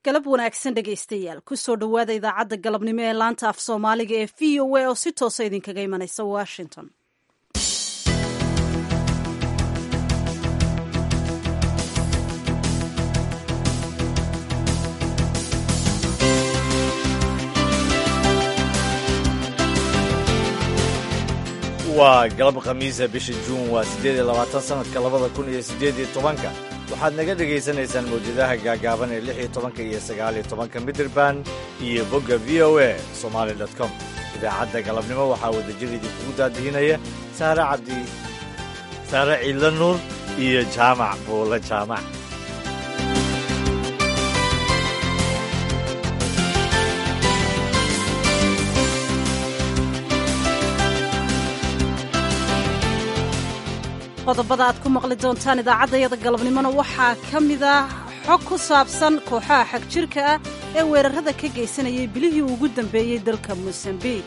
galab wanaagsan dhegaystayaal kusoo dhowaada idaacadda galabnimo ee laanta af soomaaliga ee v o a oo si toosa idinkaga imanaysa washington waa galab khamiisa bisha juun waa siddeed iyo labaatan sannadka labada kun iyo siddeed iyo tobanka waxaad naga dhegaysanaysaan mawjadaha gaagaaban ee lix iyo tobanka iyo sagaal iyo tobanka midraband iyo bogga v o a somaali dot com idaacadda galabnimo waxaa wadajir idinkugu daadihinaya saare cabdi saare ciidla nuur iyo jaamac buulle jaamac qodobada aad ku maqli doontaan idaacaddayada galabnimona waxaa ka mid ah xog ku saabsan kooxaha xag jirka ah ee weerarada ka geysanayay bilihii ugu dambeeyey dalka mosambiq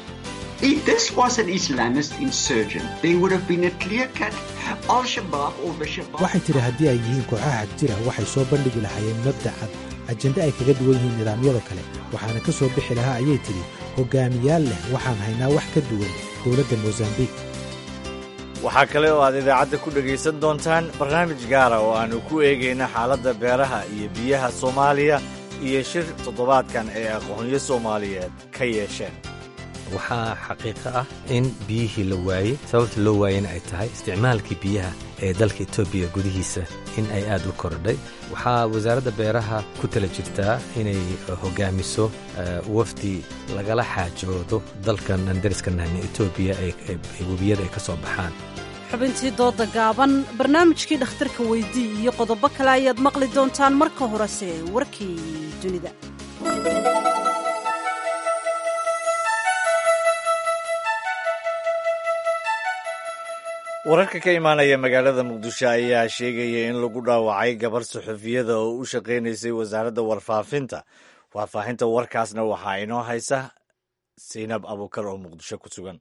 waxay tidhi haddii ay yihiin kooxaha xag jira waxay soo bandhigi lahaayeen mabda cad ajende ay kaga duwan yihiin nidaamyada kale waxaana ka soo bixi lahaa ayay tidhi hogaamiyaal leh waxaan haynaa wax ka duwan dowladda mosambiq waxaa kale oo aad idaacadda ku dhegaysan doontaan barnaamij gaara oo aannu ku eegayna xaaladda beeraha iyo biyaha soomaaliya iyo shir toddobaadkan ee aqoonyo soomaaliyeed ka yeesheen waxaa xaqiiqo ah in biyihii la waayey sababta loo waayena ay tahay isticmaalkii biyaha ee dalka etoobiya gudihiisa in ay aad u kordhay waxaa wasaaradda beeraha ku tala jirtaa inay hogaamiso wafdi lagala xaajoodo dalkan aan dariska nahna etoobiya webiyada ay ka soo baxaan xubintii dooda gaaban barnaamijkii dhakhtarka weydii iyo qodobo kale ayaad maqli doontaan marka horese warkii dunida wararka ka imaanaya magaalada muqdisho ayaa sheegaya in lagu dhaawacay gabar suxufiyada oo u shaqaynaysay wasaaradda warfaafinta faahfaahinta warkaasna waxaa inoo haysa saynab abuukar oo muqdisho ku sugan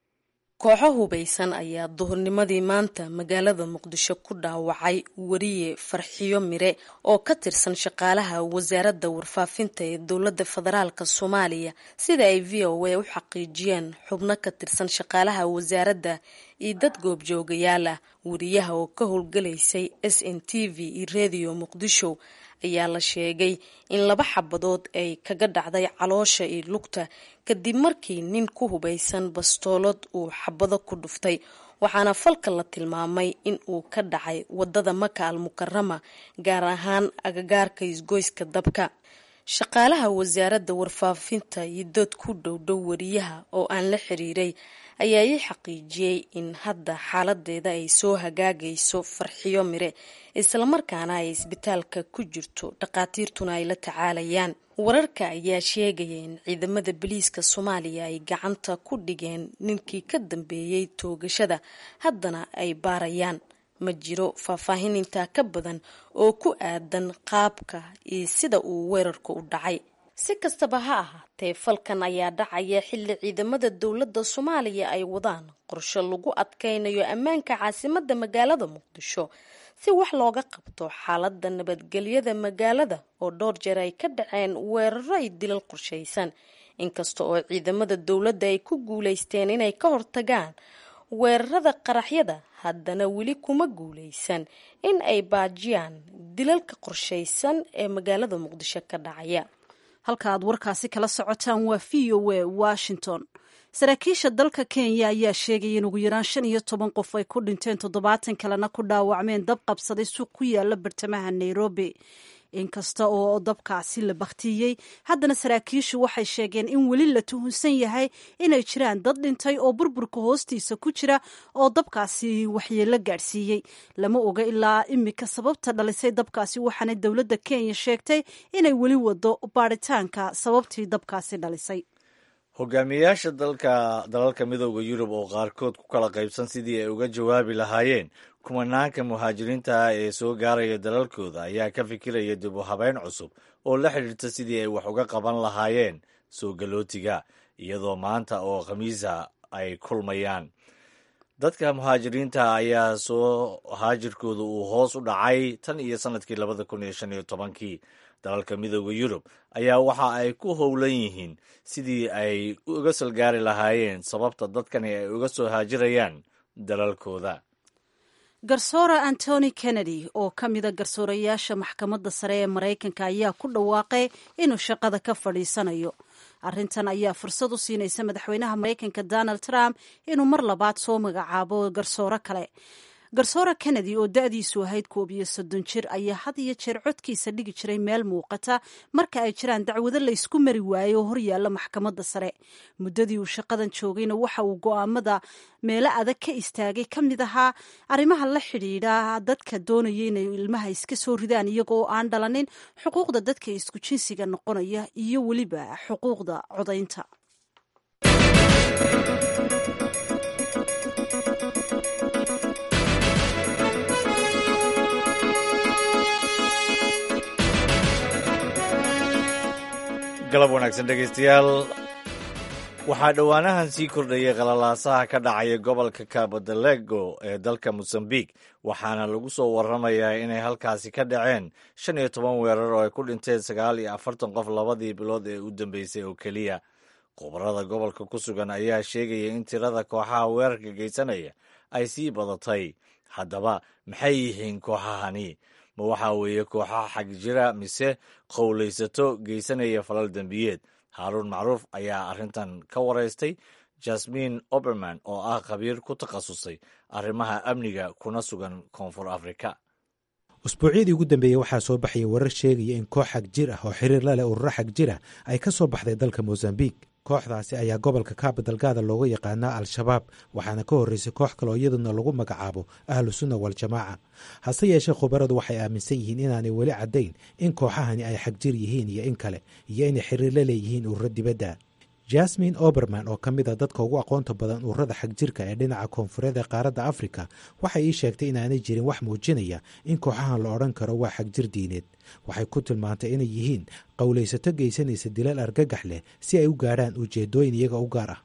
kooxo hubaysan ayaa duhurnimadii maanta magaalada muqdisho ku dhaawacay wariye farxiyo mire oo ka tirsan shaqaalaha wasaaradda warfaafinta ee dowladda federaalk soomaaliya sida ay v o a u xaqiijiyeen xubno ka tirsan shaqaalaha wasaaradda iyo dad goobjoogayaal ah wariyaha oo ka howlgalaysay s n t v iyo rediyo muqdisho ayaa la sheegay in laba xabadood ay kaga dhacday caloosha iyo lugta kadib markii nin ku hubaysan bastoolad uu xabado ku dhuftay waxaana falka la tilmaamay in uu ka dhacay wadada maka al mukarama gaar ahaan agagaarka isgoyska dabka shaqaalaha wasaaradda warfaafinta iyo dad ku dhowdhow wariyaha oo aan la xiriiray ayaa ii xaqiijiyey in hadda xaaladeeda ay soo hagaagayso farxiyo mire islamarkaana ay isbitaalka ku jirto dhakhaatiirtuna ay la tacaalayaan wararka ayaa sheegaya in ciidamada boliiska soomaaliya ay gacanta ku dhigeen ninkii ka dambeeyey toogashada haddana ay baarayaan ma jiro faahfaahin intaa ka badan oo ku aadan qaabka iyo sida uu weerarku u dhacay si kastaba ha ahaatee falkan ayaa dhacaya xilli ciidamada dowladda soomaaliya ay wadaan qorshe lagu adkaynayo ammaanka caasimadda magaalada muqdisho si wax looga qabto xaaladda nabadgelyada magaalada oo dhowr jeer ay ka dhaceen weeraro ay dilal qorshaysan inkasta oo ciidamada dowladda ay ku guulaysteen inay ka hortagaan weerarada qaraxyada haddana weli kuma guulaysan in ay baajiyaan dilalka qorshaysan ee magaalada muqdisho ka dhacaya halka aad warkaasi kala socotaan waa v o a washington saraakiisha dalka kenya ayaa sheegaya in ugu yaraan shan iyo toban qof ay ku dhinteen toddobaatan kalena ku dhaawacmeen dab qabsaday suuq ku yaala bartamaha nairobi inkasta oo dabkaasi la baktiyey haddana saraakiishu waxay sheegeen in weli la tuhunsan yahay inay jiraan dad dhintay oo burburka hoostiisa ku jira oo dabkaasi waxyeelo gaadhsiiyey lama oga ilaa imika sababta dhalisay dabkaasi waxaana dowladda kenya sheegtay inay weli wado baaritaanka sababtii dabkaasi dhalisay hogaamiyayaasha dalka dalalka midooda yurub oo qaarkood ku kala qaybsan sidii ay uga jawaabi lahaayeen kumanaanka muhaajiriinta ah ee soo gaaraya dalalkooda ayaa ka fikiraya dib u habeyn cusub oo la xidhiirta sidii ay wax uga qaban lahaayeen soo galootiga iyadoo maanta oo khamiisa ay kulmayaan dadka muhaajiriinta ayaa soo haajirkooda uu hoos u dhacay tan iyo sannadkii labada kun iyo shan iyo tobankii dalalka midooda yurub ayaa waxa ay ku howlan yihiin sidii ay uga salgaari lahaayeen sababta dadkani ay uga soo haajirayaan dalalkooda garsoore antony kennedy oo ka mida garsoorayaasha maxkamadda sare ee maraykanka ayaa ku dhawaaqay inuu shaqada ka fadhiisanayo arrintan ayaa fursad u siinaysa madaxweynaha maraykanka donald trump inuu mar labaad soo magacaabo garsoore kale garsoore kennedy oo da-diisu ahayd koob iyo soddon jir ayaa had iyo jeer codkiisa dhigi jiray meel muuqata marka ay jiraan dacwado laysku mari waayo oo horyaalla maxkamadda sare muddadii uu shaqadan joogayna waxa uu go'aamada meelo adag ka istaagay ka mid ahaa arrimaha la xidhiidha dadka doonaya inay ilmaha iska soo ridaan iyagoo aan dhalanin xuquuqda dadka isku jinsiga noqonaya iyo weliba xuquuqda codaynta galab wanaagsan dhegaystayaal waxaa dhowaanahan sii kordhayay qalalaasaha ka dhacaya gobolka kabodalego ee dalka mosambik waxaana lagu soo waramayaa inay halkaasi ka dhaceen shan iyo toban weerar oo ay ku dhinteen sagaal iyo afartan qof labadii bilood ee u dambeysay oo keliya khubarada gobolka ku sugan ayaa sheegaya in tirada kooxaha weerarka geysanaya ay sii badatay haddaba maxay yihiin kooxahani ma waxaa weeye kooxaha xag jira mise qowlaysato geysanaya falal dembiyeed haaruun macruuf ayaa arrintan ka waraystay jasmin oberman oo ah khabiir ku takhasusay arrimaha amniga kuna sugan koonfur afrika usbuucyadii ugu dambeeyey waxaa soo baxaya warar sheegaya in koox xag jir ah oo xiriir la leh ururo xag jir ah ay ka soo baxday dalka mosambik kooxdaasi ayaa gobolka kaabadalgaada looga yaqaanaa al-shabaab waxaana ka horreysay koox kale oo iyaduna lagu magacaabo ahlu sunna waal-jamaaca hase yeeshee khubaradu waxay aaminsan yihiin inaanay weli caddayn in kooxahani ay xagjir yihiin iyo in kale iyo inay xiriir la leeyihiin ururo dibadda jasmin oberman oo ka mid a dadka ugu aqoonta badan ururada xagjirka ee dhinaca koonfureed ee qaaradda afrika waxay ii sheegtay inaanay jirin wax muujinaya in kooxahan la odhan karo waa xagjir diineed waxay ku tilmaantay inay yihiin qowlaysato geysanaysa dilal argagax leh si ay u gaadhaan ujeedooyin iyaga u gaar ah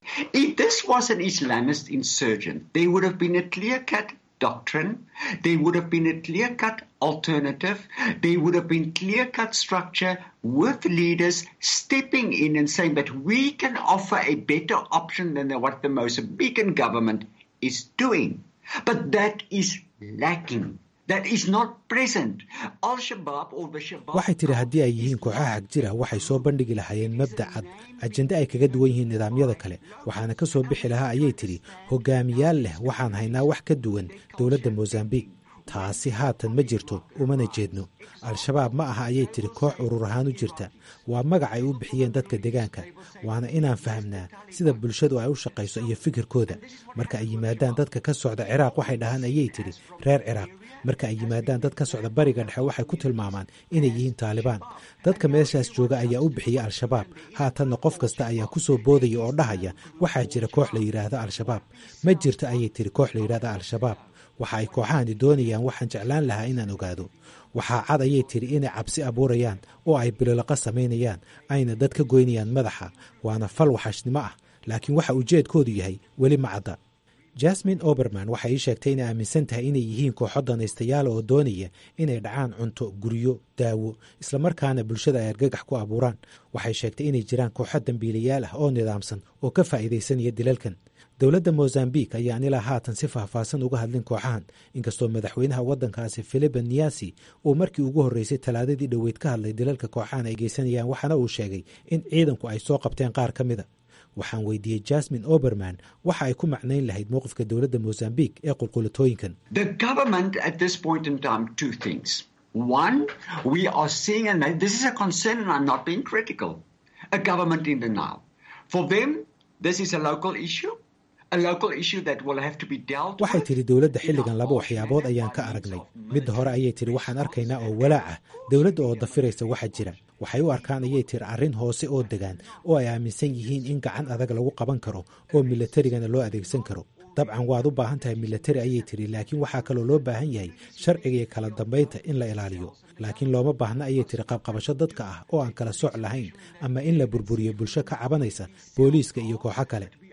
doctrine, there would have been a clear cut alternative, there would have been clear cut structure with leaders stepping in and saying that we can offer a better option than what the Mozambican government is doing. But that is lacking. That is not present. Al-Shabaab or the Shabaab. waxay tidhi haddii ay yihiin kooxaha xagjira waxay soo bandhigi lahaayeen mabda cad ajende ay kaga duwan yihiin nidaamyada kale waxaana ka soo bixi lahaa ayay tidhi hogaamiyaal leh waxaan haynaa wax ka duwan dowladda mosambik taasi haatan ma jirto umana jeedno al-shabaab ma aha ayay tidhi koox urur ahaan u jirta waa magac ay u bixiyeen dadka deegaanka waana inaan fahamnaa sida bulshadu ay u shaqayso iyo fikirkooda marka ay yimaadaan dadka ka socda ciraaq waxay dhahaan ayay tidhi reer ciraaq marka ay yimaadaan dad ka socda bariga dhexe waxay ku tilmaamaan inay yihiin taalibaan dadka meeshaas jooga ayaa u bixiya al-shabaab haatanna qof kasta ayaa ku soo boodaya oo dhahaya waxaa jira koox la yidhaahdo al-shabaab ma jirto ayay tidhi koox la yidhahdo al-shabaab waxa ay kooxahani doonayaan waxaan jeclaan lahaa inaan ogaado waxaa cad ayay tidhi inay cabsi abuurayaan oo ay bilolaqa samaynayaan ayna dad ka goynayaan madaxa waana fal waxashnimo ah laakiin waxa ujeedkoodu yahay weli ma cadda jasmin oberman waxay ii sheegtay inay aaminsan tahay inay yihiin kooxo danaystayaal oo doonaya inay dhacaan cunto guryo daawo islamarkaana bulshada ay argagax ku abuuraan waxay sheegtay inay jiraan kooxo dambiilayaal ah oo nidaamsan oo ka faa'iidaysanaya dilalkan dowladda mosambik ayaan ilaa haatan si faahfaahsan uga hadlin kooxahan inkastoo madaxweynaha waddankaasi philipe niasi uu markii ugu horreysay talaadadii dhoweyd ka hadlay dilalka kooxahan ay geysanayaan waxaana uu sheegay in ciidanku ay soo qabteen qaar ka mida waxaan weydiiyey jasmin oberman waxa ay ku macnayn lahayd mowqifka dowladda mosambik ee qulqulatooyinkan The government at this point in time, two things. One, we are seeing, and this is a concern, and I'm not being critical, a government in denial. For them, this is a local issue, a local issue that will have to be dealt waxay with. tidhi dowladda xilligan laba waxyaabood ayaan ka aragnay midda hore ayay tidhi waxaan arkaynaa oo walaac ah dowladda oo dafiraysa waxa jira waxay u arkaan ayay tidhi arrin hoose oo degaan oo ay aaminsan yihiin in gacan adag lagu qaban karo oo milatarigana loo adeegsan karo dabcan waad u baahan tahay milatari ayay tidhi laakiin waxaa kaloo loo baahan yahay sharciga iyo kala dambaynta in la ilaaliyo laakiin looma baahna ayay tidhi qabqabasho dadka ah oo aan kala soc lahayn ama in la burburiyo bulsho ka cabanaysa booliiska iyo kooxo kale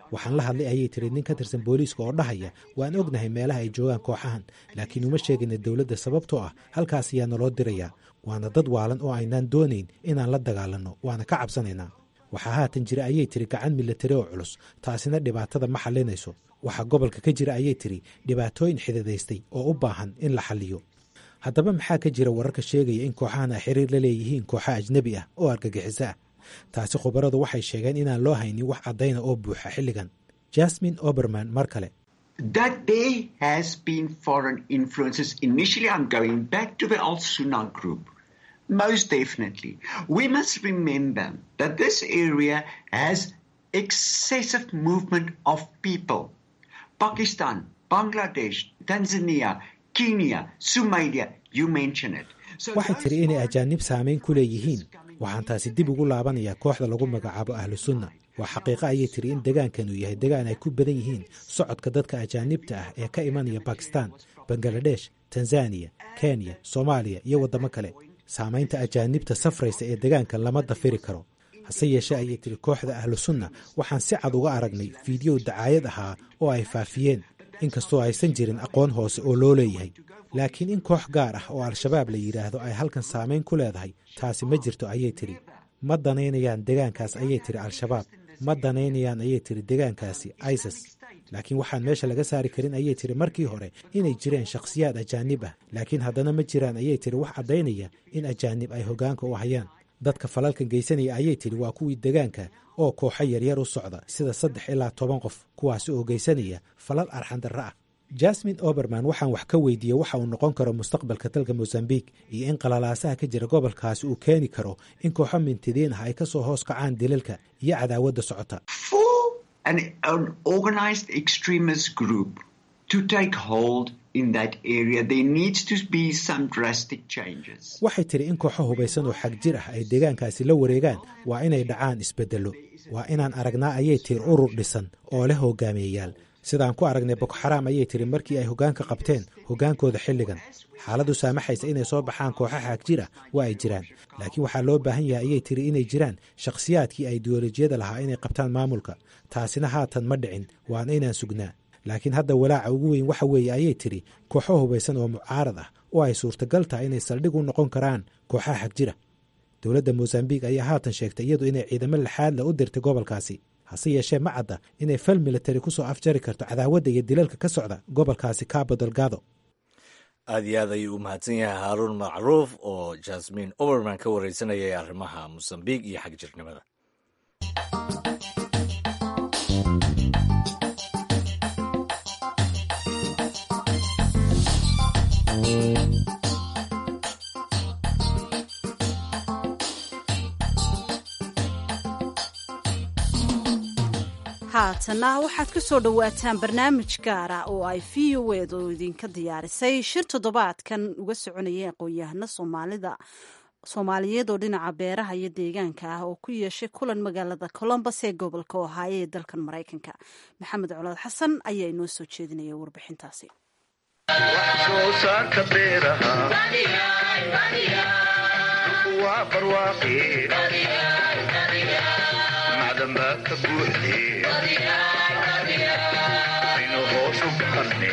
waxaan la hadlay ayay tiri nin ka tirsan booliiska oo dhahaya waan ognahay meelaha ay joogaan kooxahan laakiin uma sheegayna dowladda sababtoo ah halkaas ayaa naloo dirayaa waana dad waalan oo aynaan doonayn inaan la dagaalanno waana ka cabsanaynaa waxaa haatan jira ayay tiri gacan milatari oo culus taasina dhibaatada ma xallinayso waxaa gobolka ka jira ayay tiri dhibaatooyin xididaystay oo u baahan in la xalliyo haddaba maxaa ka jira wararka sheegaya in kooxahan ay xiriir la leeyihiin kooxa ajnebi ah oo argagixiso ah taasi khubaradu waxay sheegeen inaan loo haynin wax caddayna oo buuxa xilligan jasmin oberman mar kale that there has been foreign influences. Initially, I'm going back to the Al Sunnah group. Most definitely. We must remember that this area has excessive movement of people. Pakistan, Bangladesh, Tanzania, Kenya, Somalia, you mention it. So waxay those tiri inay foreign ajaanib saamayn ku leeyihiin coming waxaan taasi dib ugu laabanayaa kooxda lagu magacaabo ahlu sunna waa xaqiiqo ayay tiri in degaankan uu yahay degaan ay ku badan yihiin socodka dadka ajaanibta ah ee ka imanaya bakistan bangaladesh tanzaniya kenya soomaaliya iyo waddamo kale saamaynta ajaanibta safraysa ee degaankan lama dafiri karo hase yeeshee ayay tiri kooxda ahlu sunna waxaan si cad uga aragnay fiidiyow dacaayad ahaa oo ay faafiyeen inkastoo aysan jirin aqoon hoose oo loo leeyahay laakiin in koox gaar ah oo al-shabaab la yidhaahdo ay halkan saamayn ku leedahay taasi ma jirto ayay tiri ma danaynayaan degaankaas ayay tiri al-shabaab ma danaynayaan ayay tiri degaankaasi isis laakiin waxaan meesha laga saari karin ayay tiri markii hore inay jireen shakhsiyaad ajaanib ah laakiin haddana ma jiraan ayay tiri wax caddaynaya in ajaanib ay hoggaanka u hayaan dadka falalkan geysanaya ayay tiri waa kuwii degaanka oo kooxo yaryar u socda sida saddex ilaa toban qof kuwaasi oo geysanaya falal arxandarro ah jasmin oberman waxaan wax ka weydiiyey waxa uu noqon karo mustaqbalka dalka mosambik iyo in qalalaasaha ka jira gobolkaasi uu keeni karo in kooxo mintidiin ah ay ka soo hoos kacaan dilalka iyo cadaawadda socota for an, an organized extremist group to take hold in that area, there needs to be some drastic changes. waxay tiri in kooxo hubaysan oo xag jir ah ay deegaankaasi la wareegaan waa inay dhacaan isbeddello waa inaan aragnaa ayay tiri urur dhisan oo leh hogaamiyeyaal sidaan ku aragnay boko xaraam ayay tiri markii ay hoggaanka qabteen hoggaankooda xilligan xaaladdu saamaxaysa inay soo baxaan kooxo xag jir ah waa ay jiraan laakiin waxaa loo baahan yahay ayay tiri inay jiraan shakhsiyaadkii ideolojiyada lahaa inay qabtaan maamulka taasina haatan ma dhicin waana inaan sugnaa laakiin hadda walaaca ugu weyn waxa weeye ayay tiri kooxo hubaysan oo mucaarad ah oo ay suurtagal tahay inay saldhig u noqon karaan kooxaha xag jira dowladda mosambik ayaa haatan sheegtay iyadu inay ciidamo laxaadla u dirtay gobolkaasi hase yeeshee ma cadda inay fal militari ku soo afjari karto cadaawadda iyo dilalka ka socda gobolkaasi cabo delgado aad iyo aad ayuu u mahadsan yahay haaruun macruuf oo jasmin oberman ka wareysanayay arrimaha mosambiq iyo xag jirnimada haatana waxaad ku soo dhowaataan barnaamij gaara oo ay v o ed oo idinka diyaarisay shir toddobaadkan uga soconaya aqoon-yahano soomaalida soomaaliyeed oo dhinaca beeraha iyo deegaanka ah oo ku yeeshay kulan magaalada colombos ee gobolka ohaayo ee dalkan maraykanka maxamed colaad xasan ayaa inoo soo jeedinaya warbixintaasi soo saarka beeraha waa barwaaqi macdan baa ka buuxde aynu hoos u garanne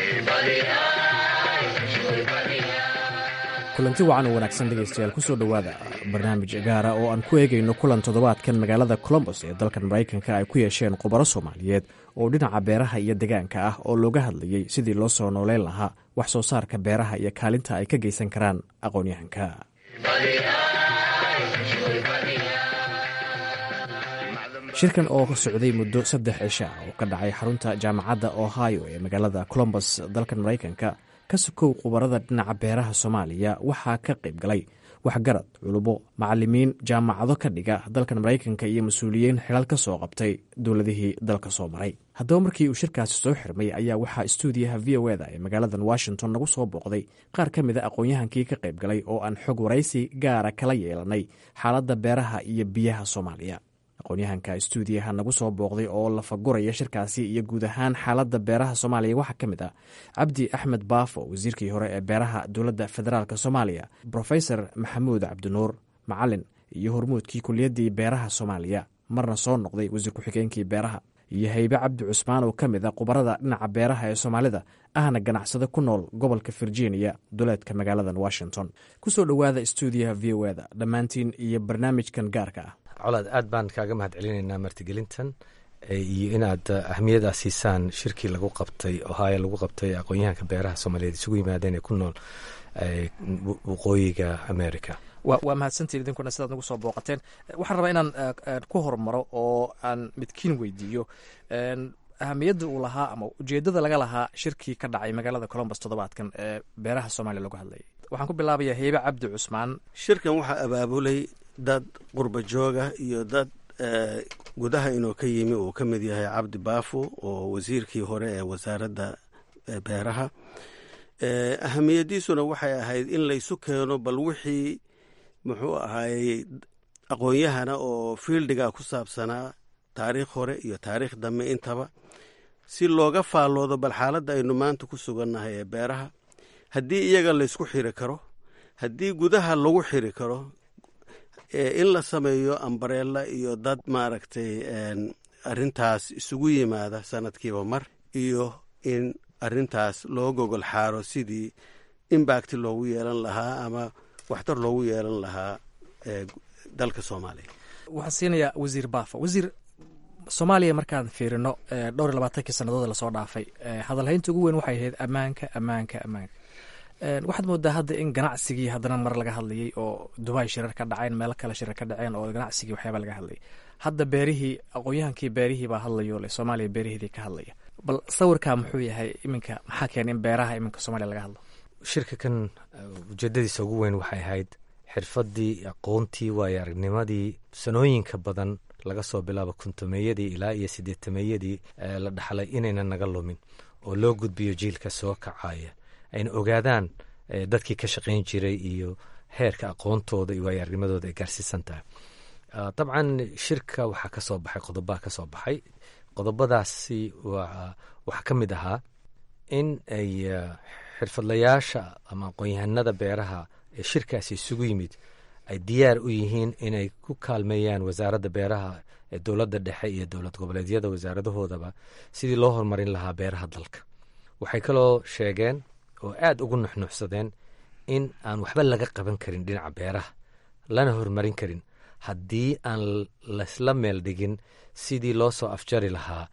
kulanti wacan oo wanaagsan dhegaystayaal kusoo dhowaada barnaamij gaara oo aan ku eegayno kulan toddobaadkan magaalada colombos ee dalkan maraykanka ay ku yeesheen khubaro soomaaliyeed oo dhinaca beeraha iyo degaanka ah oo looga hadlayey sidii loo soo nooleyn lahaa wax soo saarka beeraha iyo kaalinta ay ka geysan karaan aqoon-yahanka shirkan oo socday muddo saddex cisha oo ka dhacay xarunta jaamacadda ohio ee magaalada colombos dalkan maraykanka ka sokow khubarada dhinaca beeraha soomaaliya waxaa ka qayb galay waxgarad culubo macalimiin jaamacado ka dhiga dalkan maraykanka iyo mas-uuliyiin xilal ka soo qabtay dowladihii dalka soo maray haddaba markii uu shirkaasi soo xirmay ayaa waxaa stuudiyaha v o eda ee magaaladan washington nagu soo booqday qaar ka mid a aqoon-yahankii ka qayb galay oo aan xog waraysi gaara kala yeelanay xaaladda beeraha iyo biyaha soomaaliya aqoon-yahanka stuudiyaha nagu soo booqday oo lafaguraya shirkaasi iyo guud ahaan xaaladda beeraha soomaaliya waxaa ka mid ah cabdi axmed baafo wasiirkii hore ee beeraha dowladda federaalk soomaaliya brofesor maxamuud cabdinuur macalin iyo hormuudkii kuliyaddii beeraha soomaaliya marna soo noqday wasiir ku-xigeenkii beeraha iyo haybe cabdi cusmaan oo ka mid a khubarada dhinaca beeraha ee soomaalida ahna ganacsado ku nool gobolka virginia duleedka magaaladan washington kusoo dhowaada stuudiyaha v o eda dhammaantiin iyo barnaamijkan gaarka ah colaad aad baan kaaga mahad celinaynaa martigelintan iyo inaad ahmiyada siisaan shirkii lagu qabtay ohio lagu qabtay aqoon-yahanka beeraha soomaaliyeed isugu yimaadeen ee ku nool waqooyiga america waa mahadsantiin idinkuna sidaad nagu soo booqateen waxaan rabaa inaan ku hormaro oo aan midkiin weydiiyo ahamiyadda uu lahaa ama ujeedada laga lahaa shirkii ka dhacay magaalada colombus toddobaadkan ee beeraha soomaaliya lagu hadlayay waxaan ku bilaabayaa heybe cabdi cusmaan shirkan waxaa abaabulay dad qurba jooga iyo dad gudaha inuu ka yimi uu ka mid yahay cabdi baafo oo wasiirkii hore ee wasaaradda beeraha ahamiyadiisuna waxay ahayd in laysu keeno bal wixii muxuu ahaayey aqoon-yahana oo fiildiga ku saabsanaa taariikh hore iyo taariikh dambe intaba si looga faalloodo bal xaaladda aynu maanta ku sugannahay ee beeraha haddii iyaga laysku xiri karo haddii gudaha lagu xiri karo in la sameeyo ambareella iyo dad maaragtay arrintaas isugu yimaada sanadkiiba mar iyo in arrintaas loo gogol xaaro sidii imbacti loogu yeelan lahaa ama waxtar loogu yeelan lahaa dalka soomaaliya waxaan siinayaa wasiir baafo wasiir soomaaliya markaan fiirino dhowr iyo labaatankii sannadood lasoo dhaafay hadalhaynta ugu weyn waxay ahayd ammaanka ammaanka ammaanka waxaad moodaa hadda in ganacsigii haddana mar laga hadlayay oo dubai shirar ka dhaceen meelo kale shirar ka dhaceen oo ganacsigii waxyaaba laga hadlayay hadda beerihii aqoon-yahankii beerihii baa hadlayo le soomaaliya beeriheedii ka hadlaya bal sawirkaa muxuu yahay iminka maxaa keena in beeraha iminka soomaliya laga hadlo shirka kan ujeedadiisa ugu weyn waxay ahayd xirfaddii aqoontii waayo aragnimadii sanooyinka badan laga soo bilaabo kuntumeeyadii ilaa iyo sideetameeyadii la dhaxlay inaynan naga lumin oo loo gudbiyo jiilka soo kacaya ayna ogaadaan dadkii ka shaqayn jiray iyo heerka aqoontooda iyo waayo aragnimadooda ay gaarsiisan tahay dabcan shirka waxaa ka soo baxay qodobaa ka soo baxay qodobadaasi waxaa ka mid ahaa in ay xirfadlayaasha ama aqoon-yahanada beeraha ee shirkaasi isugu yimid ay diyaar u yihiin inay ku kaalmeeyaan wasaaradda beeraha ee dowladda dhexe iyo dowlad goboleedyada wasaaradahoodaba sidii loo horumarin lahaa beeraha dalka waxay kaloo sheegeen oo aad ugu nuxnuuxsadeen in aan waxba laga qaban karin dhinaca beeraha lana horumarin karin haddii aan laysla meel dhigin sidii loo soo afjari lahaa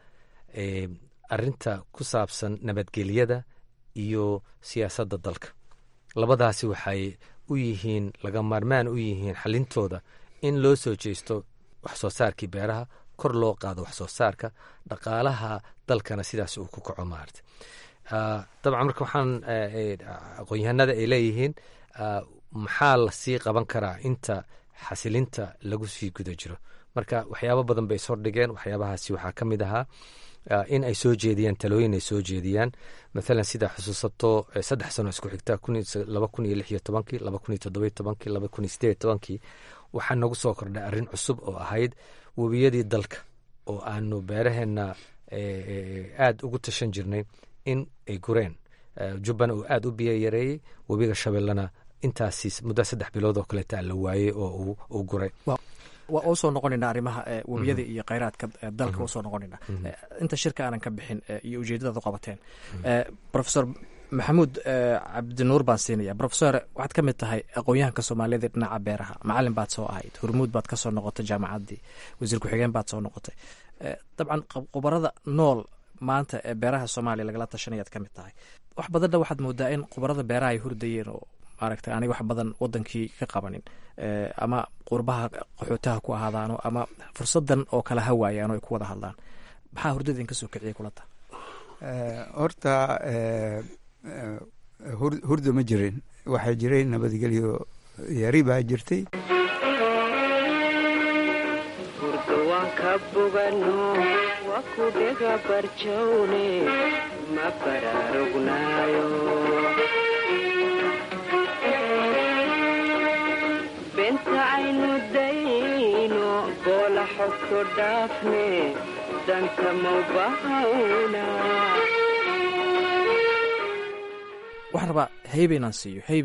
arinta ku saabsan nabadgelyada iyo siyaasadda dalka labadaasi waxay u yihiin laga maarmaan u yihiin xalintooda in loo soo jeesto wax soo saarkii beeraha kor loo qaado wax soo saarka dhaqaalaha dalkana sidaas uu ku kaco maarata dabcan marka waxaan aqoon-yahanada ay leeyihiin maxaa lasii qaban karaa inta xasilinta lagu sii guda jiro marka waxyaabo badan bay ishordhigeen waxyaabahaasi waxaa ka mid ahaa in ay soo jeediyaan talooyin ay soo jeediyaan mathalan sida xusuusato saddex sano isku xigta laba kun iyo lix iyo tobankii laba kun iyo toddoba iyo tobankii laba kun iyo sideed iyo tobankii waxaa nagu soo kordhay arrin cusub oo ahayd webiyadii dalka oo aanu beeraheenna aad ugu tashan jirnay in ay gureen jubbana uu aad u biyo yareeyey webiga shabeellana intaasi muddo saddex bilood oo kaleeta la waayey oo uu guray waa usoo noqonaynaa arrimaha webiyada iyo kheyraadka dalka usoo noqonaynaa inta shirka aanan ka bixin iyo ujeedadaad u qabateen profesor maxamuud cabdinuur baan siinaya profesor waxaad ka mid tahay aqoon-yahanka soomaaliyeed ee dhinaca beeraha macalin baad soo ahayd hormuud baad ka soo noqotay jaamacaddii wasiir ku-xigeen baad soo noqotay dabcan khubarada nool maanta ee beeraha soomaaliya lagala tashanayaad ka mid tahay wax badanna waxaad moodaa in khubarada beeraha ay hurdayeen oo maaragtay aniga wax badan wadankii ka qabanin ama qurbaha qaxootaha ku ahaadaano ama fursadan oo kale ha waayaano ay ku wada hadlaan maxaa hurdada idinka soo kiciyay kulata horta hurda ma jirin waxaa jiray nabadgelyo yari baa jirtay ka bogano waa ku dhega barjawne ma baraarugnayo benta aynu dayno boola xogto dhaafne danka maubahawna waxaan rabaa heybe inaan siiyo heybe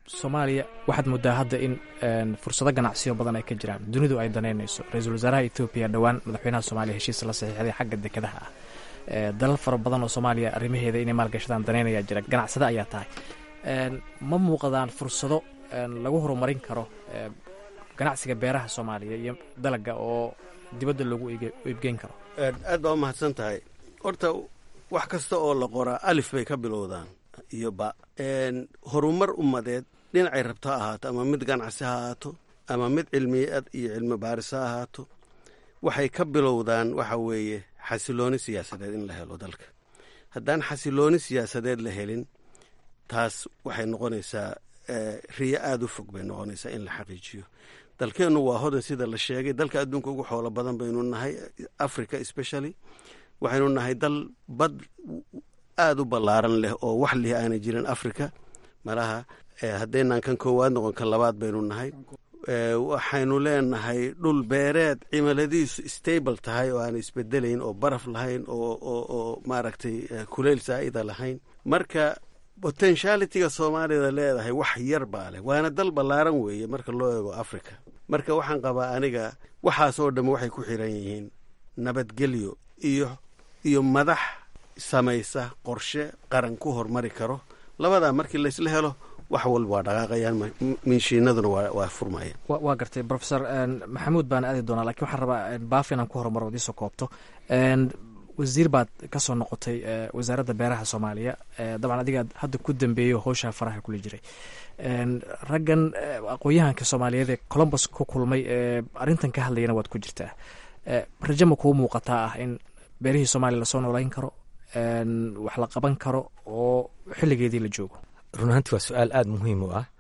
soomaaliya waxaad moodaa hadda in fursado ganacsiyo badan ay ka jiraan dunidu ay danaynayso ra-iisul wasaaraha etoobiya dhowaan madaxweynaha soomaaliya heshiis la saxiixday xagga dekedaha ah dalal fara badan oo soomaaliya arrimaheeda inay maalgashadaan danaynayaa jira ganacsada ayaa tahay ma muuqdaan fursado lagu horumarin karo ganacsiga beeraha soomaaliya iyo dalaga oo dibadda loogu iibgeyn karo aad baa u mahadsan tahay horta wax kasta oo la qoraa alif bay ka bilowdaan iyo ba horumar ummadeed dhinacay rabto ha ahaato ama mid ganacsi ha ahaato ama mid cilmiyaad iyo cilmi baaris ha ahaato waxay ka bilowdaan waxa weeye xasilooni siyaasadeed in la helo dalka haddaan xasilooni siyaasadeed la helin taas waxay noqonaysaa riyo aada u fog bay noqonaysaa in la xaqiijiyo dalkeennu waa hodan sida la sheegay dalka adduunka ugu xoolo badan baynu nahay africa specially waxaynu nahay dal bad aada u ballaaran leh oo wax lih aanay jirin africa malaha haddaynaan kan koowaad noqon kan labaad baynu nahay waxaynu leenahay dhul beereed cimiladiisu stable tahay oo aan isbedelayn oo baraf lahayn oo maaragtay kuleyl saa'ida lahayn marka potentialitiga soomaalida leedahay wax yar baa leh waana dal ballaaran weeye marka loo eego africa marka waxaan qabaa aniga waxaas oo dhamme waxay ku xiran yihiin nabadgelyo iyo iyo madax samaysa qorshe qaran ku hormari karo labadaa markii laysla helo wax walba waa dhaqaaqayaan minshiinaduna waa furmayaan waa gartay profesor maxamuud baan aadi doonaa lakiin waxaan rabaa baaf inaan ku horumaro ad iisoo koobto wasiir baad ka soo noqotay wasaaradda beeraha soomaaliya dabcan adiga hadda ku dambeeyo howshaa faraha kula jiray raggan aqoon-yahanka soomaaliyeed ee colombus ku kulmay ee arrintan ka hadlayana waad ku jirtaa rajo ma kuu muuqataa ah in beerihii soomaaliya lasoo noolayn karo wax la qaban karo oo xilligeedii la joogo run ahaanti waa su-aal aada muhiim u ah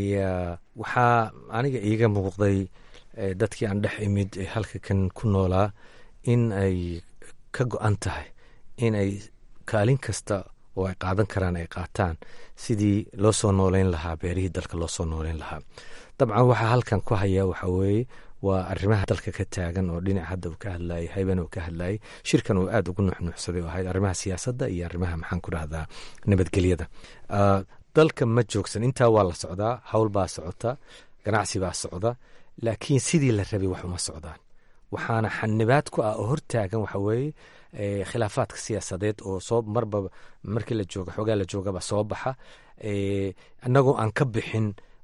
waxaa aniga iiga muuqday dadkii aan dhex imid ee halka kan ku noolaa in ay ka go-an tahay in ay kaalin kasta oo ay qaadan karaan ay qaataan sidii loo soo nooleyn lahaa beerihii dalka loo soo nooleyn lahaa dabcan waxaa halkan ku haya waxaa weeye waa arrimaha dalka ka taagan oo dhinac hadda uu ka hadlayay hayban uu ka hadlayay shirkan uu aada ugu nuxnuuxsaday oo ahayd arrimaha siyaasadda iyo arrimaha maxaan ku dhahdaa nabadgelyada dalka ma joogsan intaa waa la socdaa howl baa socota ganacsi baa socda laakiin sidii la rabay wax uma socdaan waxaana xanibaad ku ah oo hortaagan waxa weeye khilaafaadka siyaasadeed oo soo marba markii la jooga xoogaa la joogaba soo baxa annagoo aan ka bixin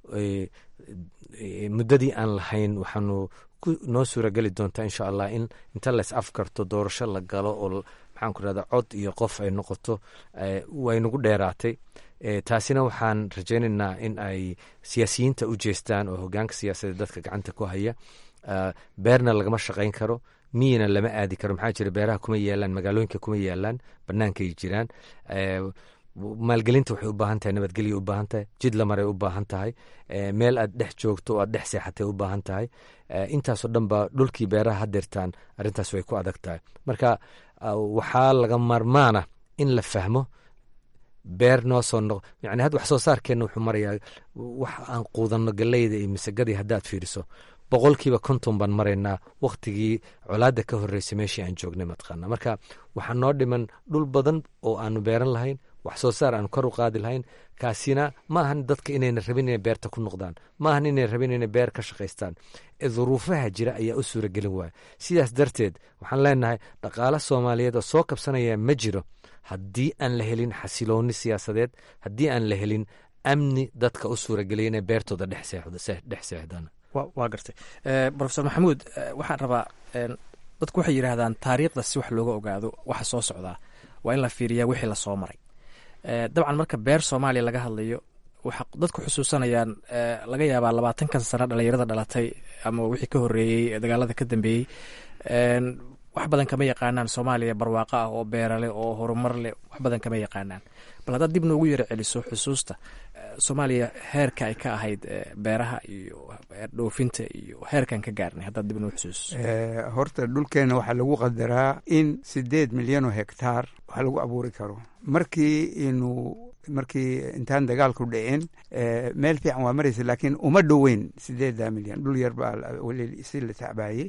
muddadii aan lahayn waxaanu noo suurageli doontaa insha allah in inta lays afkarto doorasho la galo oo maxaan ku rahda cod iyo qof ay noqoto waynagu dheeraatay taasina waxaan rajaynaynaa in ay siyaasiyiinta u jeestaan oo hogaanka siyaasadeed dadka gacanta ku haya beerna lagama shaqayn karo miyina lama aadi karo maxaa jira beeraha kuma yaalaan magaalooyinka kuma yaalaan bannaankay jiraan maalgelinta waxay u baahan tahay nabadgelya u baahan tahay jid lamaray u baahan tahay meel aad dhex joogto oo aad dhex seexatay u baahan tahay intaasoo dhan ba dhulkii beeraha hadeertaan arrintaas way ku adag tahay marka waxaa laga marmaana in la fahmo beer noo soo noq yani hadda wax soo saarkeenna wuxuu marayaa wax aan quudanno galeyda iyo misagadii haddaad fiiriso boqolkiiba konton baan maraynaa wakhtigii colaadda ka horreysay meeshii aan joognay mataqaana marka waxaa noo dhiman dhul badan oo aanu beeran lahayn wax soo saar aan kor u qaadi lahayn kaasina ma ahan dadka inayna rabin inay beerta ku noqdaan ma ahan inay rabin inay beer ka shaqaystaan ee duruufaha jira ayaa u suuragelin waaya sidaas darteed waxaan leenahay dhaqaale soomaaliyeed oo soo kabsanaya ma jiro haddii aan la helin xasilooni siyaasadeed haddii aan la helin amni dadka u suurageliya inay beertooda dhex seexdaan waa gartay rofesor maxamuud waxaan rabaa dadku waxay yidhaahdaan taariikhda si wax looga ogaado waxa soo socdaa waa in la fiiriyaa wixii lasoo maray dabcan marka beer soomaaliya laga hadlayo waxa dadku xusuusanayaan laga yaabaa labaatankan sano dhalinyarada dhalatay ama wixii ka horeeyey dagaalada ka dambeeyey wax badan kama yaqaanaan soomaaliya barwaaqo ah oo beeraleh oo horumar leh wax badan kama yaqaanaan bal haddaad dib noogu yaro celiso xusuusta soomaaliya heerka ay ka ahayd beeraha iyo dhoofinta iyo heerkan ka gaarnay haddaad dib noogu xusuusiso horta dhulkeenna waxaa lagu qadaraa in sideed milyan oo hektaar wax lagu abuuri karo markii inuu markii intaan dagaalku dhicin meel fiican waa maraysa laakiin uma dhoweyn sideedda milyan dhul yar baa weli si la tacbaayey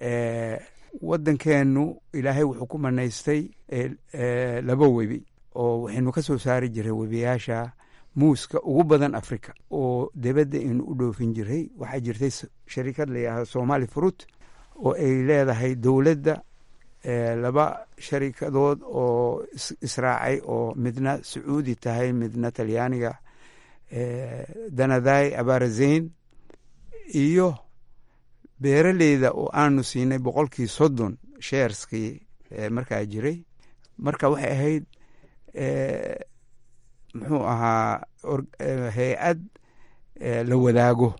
waddankeenu ilaahay wuxuu ku manaystay laba webi oo waxaynu ka soo saari jiray webiyaasha muuska ugu badan africa oo dibadda inu u dhoofin jiray waxaa jirtay sharikad layidhaahdo somali fruit oo ay leedahay dowladda laba sharikadood oo israacay oo midna sacuudi tahay midna talyaaniga danadai abarazayn iyo beeraleyda oo aanu siinay boqolkii soddon sheerskii markaa jiray marka waxay ahayd muxuu ahaa hay-ad la wadaago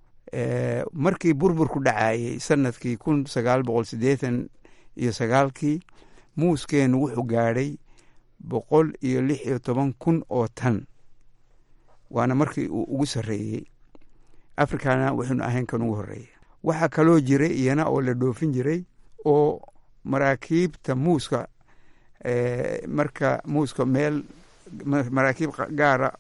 markii burburku dhacayey sanadkii kun sagaal boqol siddeetan iyo sagaalkii muuskeenu wuxuu gaadhay boqol iyo lix iyo toban kun oo tan waana markii uu ugu sarreeyey africana waxaynu ahayn kan ugu horreeya waxaa kaloo jiray iyana oo la dhoofin jiray oo maraakiibta muuska marka muuska meel maraakiib gaara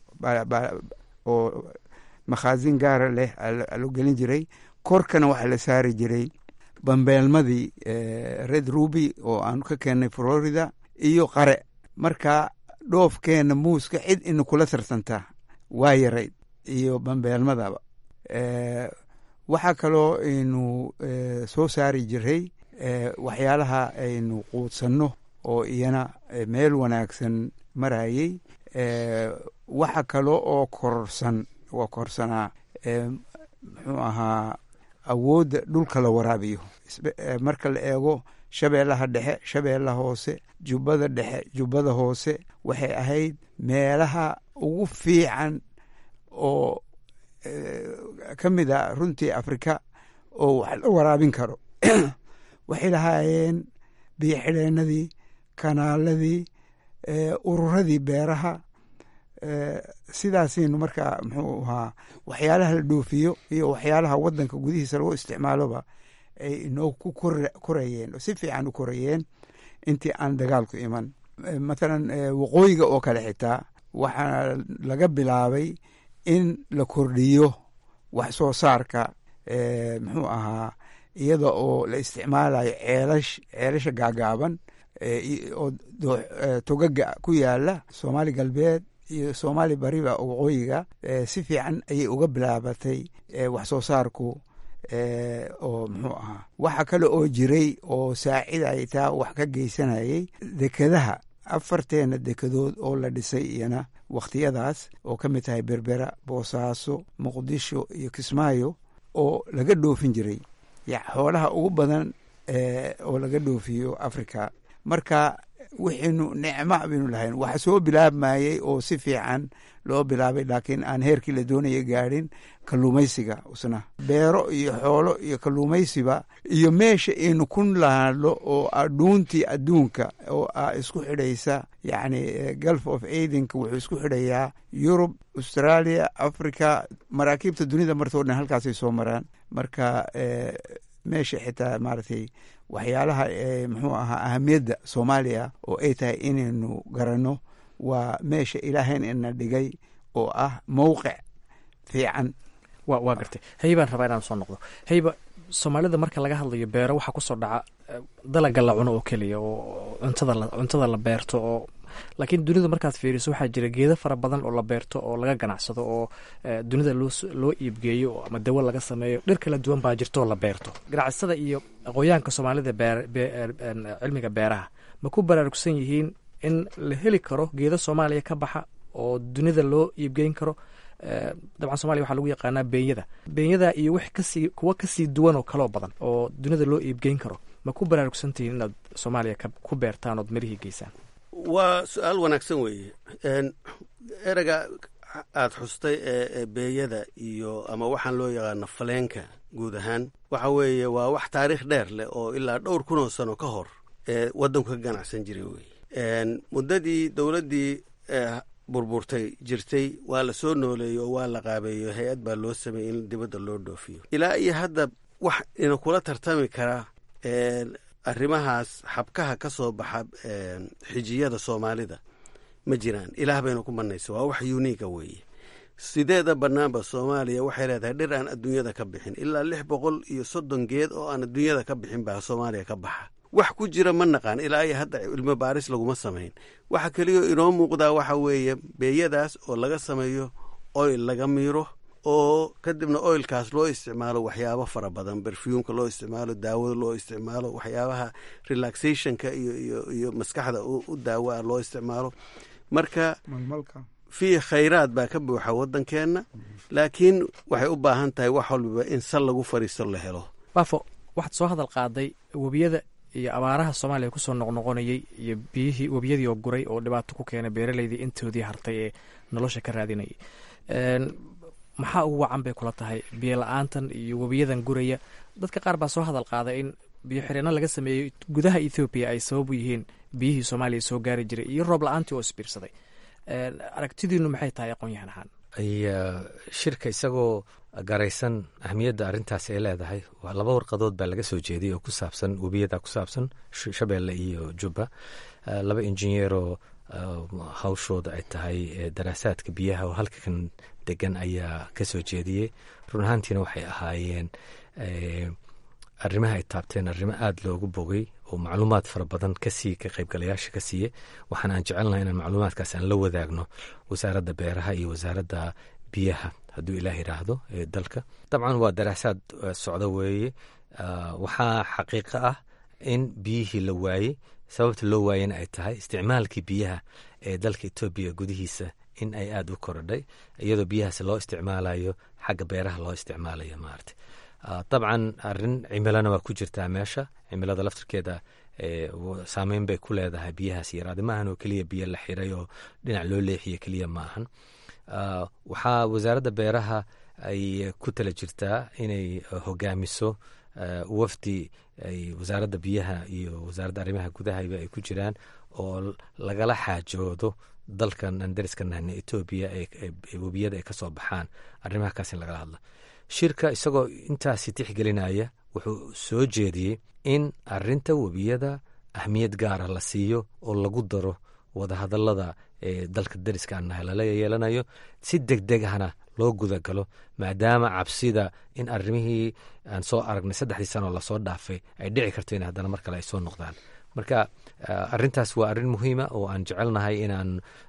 oo makhaasin gaara leh lo gelin jiray korkana waxaa la saari jiray bambeelmadii red ruby oo aanu ka keennay florida iyo qare marka dhoofkeena muuska cid ina kula tartantaa waa yarayd iyo bambeelmadaba waxaa kaloo aynu soo saari jiray waxyaalaha aynu quudsanno oo iyana meel wanaagsan marayey waxa kalo oo kororsan waa korsanaa muxuu ahaa awoodda dhulka la waraabiyo marka la eego shabeellaha dhexe shabeellaha hoose jubbada dhexe jubbada hoose waxay ahayd meelaha ugu fiican oo ka mid a runtii afrika oo wax la waraabin karo waxay lahaayeen biyo xidheennadii kanaaladii ururadii beeraha sidaasaynu markaa muxuu ahaa waxyaalaha la dhoofiyo iyo waxyaalaha waddanka gudihiisa lagu isticmaaloba ay inoo ku korayeen si fiican u korayeen intii aan dagaalku iman mathalan waqooyiga oo kale xitaa waxaa laga bilaabay in la kordhiyo wax soo saarka muxuu ahaa iyada oo la isticmaalayo ceelash ceelasha gaagaaban oo togaga ku yaala soomaali galbeed iyo soomaali bariba waqooyiga si fiican ayay uga bilaabatay wax soo saarku oo muxuu ahaa waxa kale oo jiray oo saacidaya taa wax ka geysanayay dekedaha afarteena dekedood oo la dhisay iyana wakhtiyadaas oo ka mid tahay berbera boosaaso muqdisho iyo kismaayo oo laga dhoofin jiray xoolaha ugu badan oo laga dhoofiyo africa marka wixaynu nicmo baynu lahayn waxa soo bilaabmayey oo si fiican loo bilaabay laakiin aan heerkii la doonaya gaadhin kalluumaysiga usna beero iyo xoolo iyo kalluumaysiba iyo meesha aynu ku lahaadlo oo adhuuntii adduunka oo a isku xidhaysa yacni gulf of aidenka wuxuu isku xidhayaa yurub australia africa maraakiibta dunida martoo dhan halkaasay soo maraan marka meesha xitaa maaragtay waxyaalaha muxuu ahaa ahamiyadda soomaaliya oo ay tahay inaynu garanno waa meesha ilaahayn ina dhigay oo ah mowqic fiican wa waa gartay haybaan rabaa inaan soo noqdo hayba soomaalida marka laga hadlayo beero waxaa kusoo dhaca dalaga la cuno oo keliya oo cuntada la cuntada la beerto oo laakiin dunida markaad fiiriso waxaa jira geedo fara badan oo la beerto oo laga ganacsado oo dunida loo loo iibgeeyo ama dawo laga sameeyo dhir kala duwan baa jirto oo la beerto ganacsada iyo aqoonyahanka soomaalida beer cilmiga beeraha ma ku baraarugsan yihiin in la heli karo geedo soomaaliya ka baxa oo dunida loo iibgeyn karo dabcan somalia waxaa lagu yaqaanaa beenyada beenyada iyo wix kasii kuwa kasii duwan oo kaloo badan oo dunida loo iibgeyn karo ma ku baraarugsantihiin inaad soomaaliya ku beertaan ood mirihii geysaan waa su-aal wanaagsan weeye ereyga aada xustay ee beeyada iyo ama waxaan loo yaqaano faleenka guud ahaan waxa weeye waa wax taariikh dheer leh oo ilaa dhowr kun oo sano ka hor ee waddanku ka ganacsan jiray weye muddadii dowladdii burburtay jirtay waa la soo nooleeyey oo waa la qaabeeyo hay-ad baa loo sameeyey in dibadda loo dhoofiyo ilaa iyo hadda wax ina kula tartami karaa arrimahaas xabkaha ka soo baxa xijiyada soomaalida ma jiraan ilaah bayna ku manaysa waa wax uniiga weeye sideeda bannaanba soomaaliya waxay leedahay dhir aan adduunyada ka bixin ilaa lix boqol iyo soddon geed oo aan adduunyada ka bixin baa soomaaliya ka baxa wax ku jira ma naqaan ilaa iyo hadda cilmi baaris laguma samayn waxa keliyo inoo muuqdaa waxa weeye beeyadaas oo laga sameeyo oil laga miiro oo kadibna oilkaas loo isticmaalo waxyaabo fara badan berfuumka loo isticmaalo daawada loo isticmaalo waxyaabaha relaxationka iyo iyo iyo maskaxda u daawa loo isticmaalo marka fii khayraad baa ka buuxa waddankeenna laakiin waxay u baahan tahay wax walbaba in sal lagu fadhiisto la helo baafo waxaad soo hadal qaaday webiyada iyo abaaraha soomaaliya kusoo noqnoqonayay iyo biyihii webiyadii oo guray oo dhibaato ku keenay beeraleydii intoodii hartay ee nolosha ka raadinayay maxaa ugu wacan bay kula tahay biyo la-aantan iyo webiyadan guraya dadka qaar baa soo hadal qaaday in biyo xireenno laga sameeyey gudaha ethoobiya ay sabab u yihiin biyihii soomaaliya soo gaari jiray iyo roob la-aantii oo isbiirsaday aragtidiinu maxay tahay aqoon-yahan ahaan shirka isagoo garaysan ahmiyadda arrintaas ay leedahay waa laba warqadood baa laga soo jeediyay oo ku saabsan webiyada ku saabsan shabeelle iyo jubba laba injineeroo hawshooda ay tahay daraasaadka biyaha oo halkan degan ayaa ka soo jeediyey run ahaantiina waxay ahaayeen arrimaha ay taabteen arrimo aada loogu bogay oo macluumaad fara badan kasii ka qaybgalayaasha ka siiye waxaan aan jecelnahay inaan macluumaadkaas aan la wadaagno wasaaradda beeraha iyo wasaaradda biyaha hadduu ilaah yidhaahdo ee dalka dabcan waa daraasaad socda weeye waxaa xaqiiqo ah in biyihii la waayey sababta loo waayena ay tahay isticmaalkii biyaha ee dalka etoobiya gudihiisa in ay aada u korodhay iyadoo biyahaas loo isticmaalayo xagga beeraha loo isticmaalayo maarata dabcan arin cimilona waa ku jirtaa meesha cimilada laftirkeeda saameyn bay ku leedahay biyahaas yaraade maahan oo keliya biyo la xiray oo dhinac loo leexiye keliya ma ahan waxaa wasaaradda beeraha ay ku tala jirtaa inay hogaamiso wafdi ay wasaaradda biyaha iyo wasaaradda arrimaha gudahaba ay ku jiraan oo lagala xaajoodo dalkan aan dariska nahna etoobiya ee webiyada ay ka soo baxaan arrimaha kaas in lagala hadlo shirka isagoo intaasi tixgelinaya wuxuu soo jeediyey in arinta webiyada ahmiyad gaara la siiyo oo lagu daro wadahadalada ee dalka dariska aan nahay lala yeelanayo si deg deg ahna loo gudagalo maadaama cabsida in arrimihii aan soo aragnay saddexdii sanoo lasoo dhaafay ay dhici karto in haddana mar kale ay soo noqdaan marka arintaas waa arrin muhiima oo aan jecelnahay inaan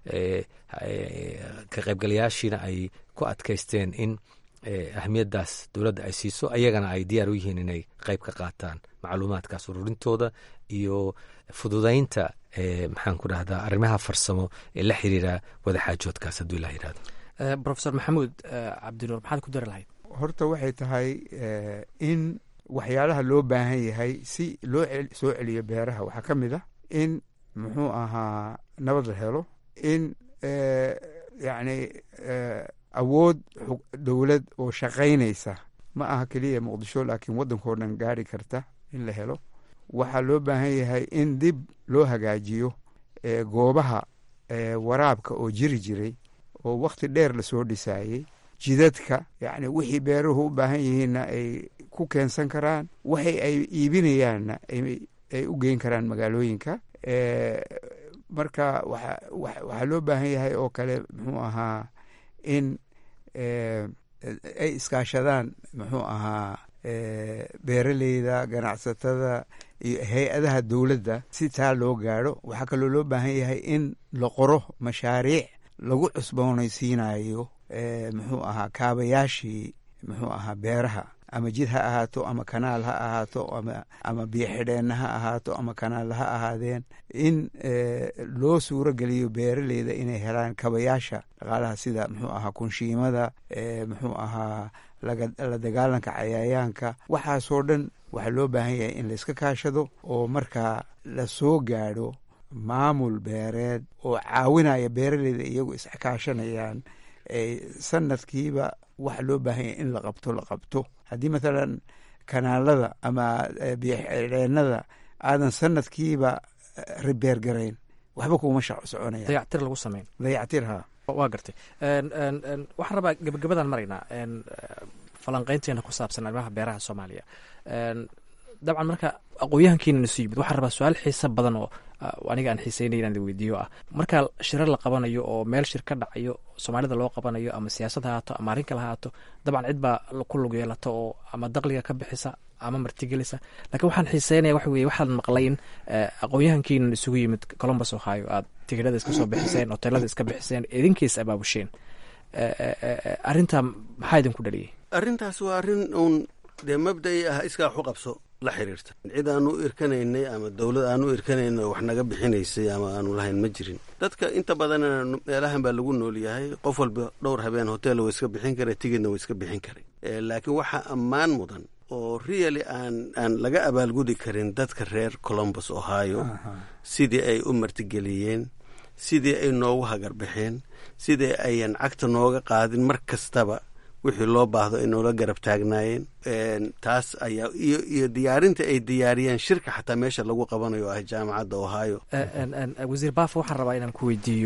ka qaybgalayaashiina ay ku adkaysteen in ahmiyaddaas dowladda ay siiso ayagana ay diyaar u yihiin inay qayb ka qaataan macluumaadkaas ururintooda iyo fududaynta maxaan ku dhahdaa arrimaha farsamo ee la xiriira wadaxaajoodkaas hadduu ilah yidhahdo rofesor maxamuud cabdinuur maxaad ku dari lahayd horta waxay tahay in waxyaalaha loo baahan yahay si loo soo celiyo beeraha waxaa ka mid ah in muxuu ahaa nabad la helo in yacni awood dowlad oo shaqaynaysa ma aha keliya muqdisho laakiin waddankao dhan gaari karta in la helo waxaa loo baahan yahay in dib loo hagaajiyo goobaha waraabka oo jiri jiray oo wakhti dheer lasoo dhisaayey jidadka yacni wixii beeruhu u baahan yihiinna ay ku keensan karaan waxay ay iibinayaanna ay u geyn karaan magaalooyinka marka waxaa loo baahan yahay oo kale muxuu ahaa in ay iskaashadaan muxuu ahaa beeraleyda ganacsatada iyo hay-adaha dowladda si taa loo gaadho waxaa kaloo loo baahan yahay in la qoro mashaariic lagu cusboonaysiinayo muxuu ahaa kaabayaashii muxuu ahaa beeraha ama jid ha ahaato ama kanaal ha ahaato ama biyo xidheenna ha ahaato ama kanaal ha ahaadeen in loo suuro geliyo beeraleyda inay helaan kabayaasha dhaqaalaha sida muxuu ahaa kunshiimada muxuu ahaa la dagaalanka cayayaanka waxaasoo dhan waxaa loo baahan yahay in layska kaashado oo markaa la soo gaadho maamul beereed oo caawinaya beeraleyda iyagu isxakaashanayaan sanadkiiba waxa loo baahan yahay in la qabto la qabto haddii mathalan kanaalada ama biyoxidheennada aadan sanadkiiba ribeer garayn waxba kuuma soconaya dayactir lagu sameyn dayactir ha waa gartay waxaan rabaa gebagabadan maraynaa falanqeynteena ku saabsan arrimaha beeraha soomaaliya dabcan marka aqoon-yahankiina nasu yimid waxaan rabaa su-aal xiisa badan oo aniga aan xiiseynay inaan weydiiyo ah marka shirar la qabanayo oo meel shir ka dhacayo soomaalida loo qabanayo ama siyaasad ha haato ama arrin kale ha haato dabcan cid baa ku lug yeelata oo ama daqliga ka bixisa ama martigelisa lakiin waxaan xiiseynaya waxa weye waxaan maqlay in aqoon-yahankiinan isugu yimid colombus ohio aad tigidhada iska soo bixiseen hoteelada iska bixiseen idinkiis abaabusheen arrintaa maxaa idinku dhaliyay arrintaas waa arrin uun dee mabda'i ah iskaa waxu qabso la xiriirta cid aanu irkanaynay ama dowlad aanu irkanayna wax naga bixinaysay ama aanu lahayn ma jirin dadka inta badanna meelahan baa lagu nool yahay qof walba dhowr habeen hotel wa iska bixin kara tigidna wa iska bixin karay laakiin waxaa ammaan mudan oo really aan aan laga abaalgudi karin dadka reer colombus ohio sidii ay u martigeliyeen sidii ay noogu hagarbaxeen sidii ayan cagta nooga qaadin mar kastaba wixii loo baahdo ay noola garab taagnaayeen taas ayaa iyo iyo diyaarinta ay diyaariyeen shirka xataa meesha lagu qabanayo ah jaamacadda ohio wasiir baafo waxaan rabaa inaan ku weydiiyo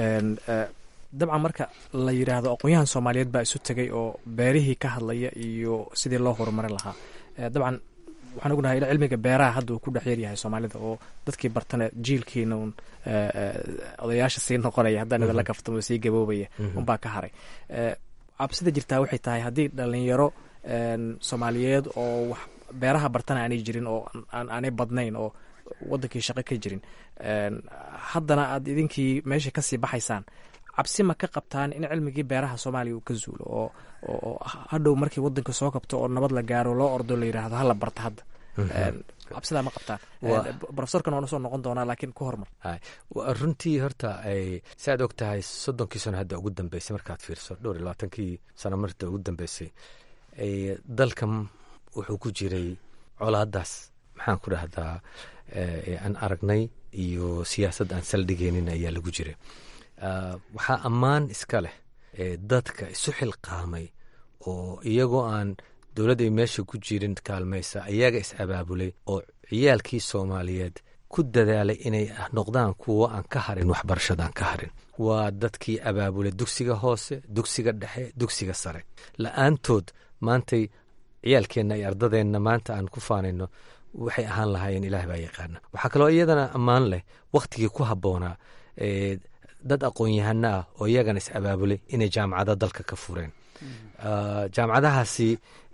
dabcan marka la yidhaahdo aqoon-yahan soomaaliyeed baa isu tegay oo beerihii ka hadlaya iyo sidii loo horumarin lahaa dabcan waxaan ognahay in cilmiga beeraha hadda uu ku dhex yaryahay soomaalida oo dadkii bartana jiilkiina un odayaasha sii noqonaya haddaan idinla kaftamo sii gaboobaya unbaa ka haray cabsida jirtaa waxay tahay haddii dhalinyaro soomaaliyeed oo wax beeraha bartana aanay jirin oo aanay badnayn oo wadankii shaqo ka jirin haddana aad idinkii meesha kasii baxaysaan cabsi ma ka qabtaan in cilmigii beeraha soomaaliya uu ka zuulo oo oo hadhow markii wadanka soo kabto oo nabad la gaaro loo ordo la yidhaahdo hala barta hadda cabsidaa ma qabtaan profesorkan waan usoo noqon doonaa laakiin ku hormar runtii horta si aad og tahay soddonkii sano hadda ugu dambeysay markaad fiirso dhowr iyo labaatankii sano marta ugu dambeysay dalkan wuxuu ku jiray colaadaas maxaan ku dhahdaa aan aragnay iyo siyaasad aan saldhigeynin ayaa lagu jiray waxaa ammaan iska leh dadka isu xilqaamay oo iyagoo aan dowladda ay meesha ku jirin kaalmaysa ayaga is abaabulay oo ciyaalkii soomaaliyeed ku dadaalay inay noqdaan kuwo aan ka harin waxbarashada aan ka harin waa dadkii abaabulay dugsiga hoose dugsiga dhexe dugsiga sare la-aantood maantay ciyaalkeenna iyo ardadeenna maanta aan ku faanayno waxay ahaan lahaayeen ilaah baa yaqaana waxaa kaloo iyadana ammaan leh wakhtigii ku habboonaa dad aqoon-yahano ah oo iyagana is abaabulay inay jaamacada dalka ka fureen jaamacadahaasi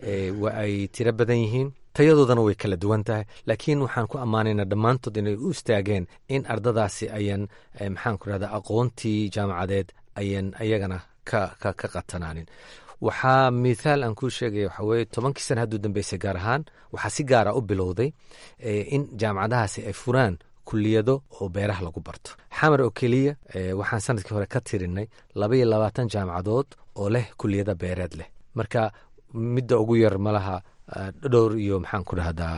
wa ay tiro badan yihiin tayadoodana way kala duwan tahay laakiin waxaan ku ammaanaynaa dhammaantood inay u istaageen in ardadaasi ayan maxaan ku rahda aqoontii jaamacadeed ayan ayagana ka ka ka qatanaanin waxaa mithaal aan kuu sheegaya waxaa weye tobankii sana hadduu dambeysay gaar ahaan waxaa si gaara u bilowday in jaamacadahaasi ay furaan kuliyado oo beeraha lagu barto xamar oo keliya waxaan sanadkii hore ka tirinay laba iyo labaatan jaamacadood oo leh kuliyada beereed leh marka midda ugu yar malaha dhowr iyo maxaan ku dhahdaa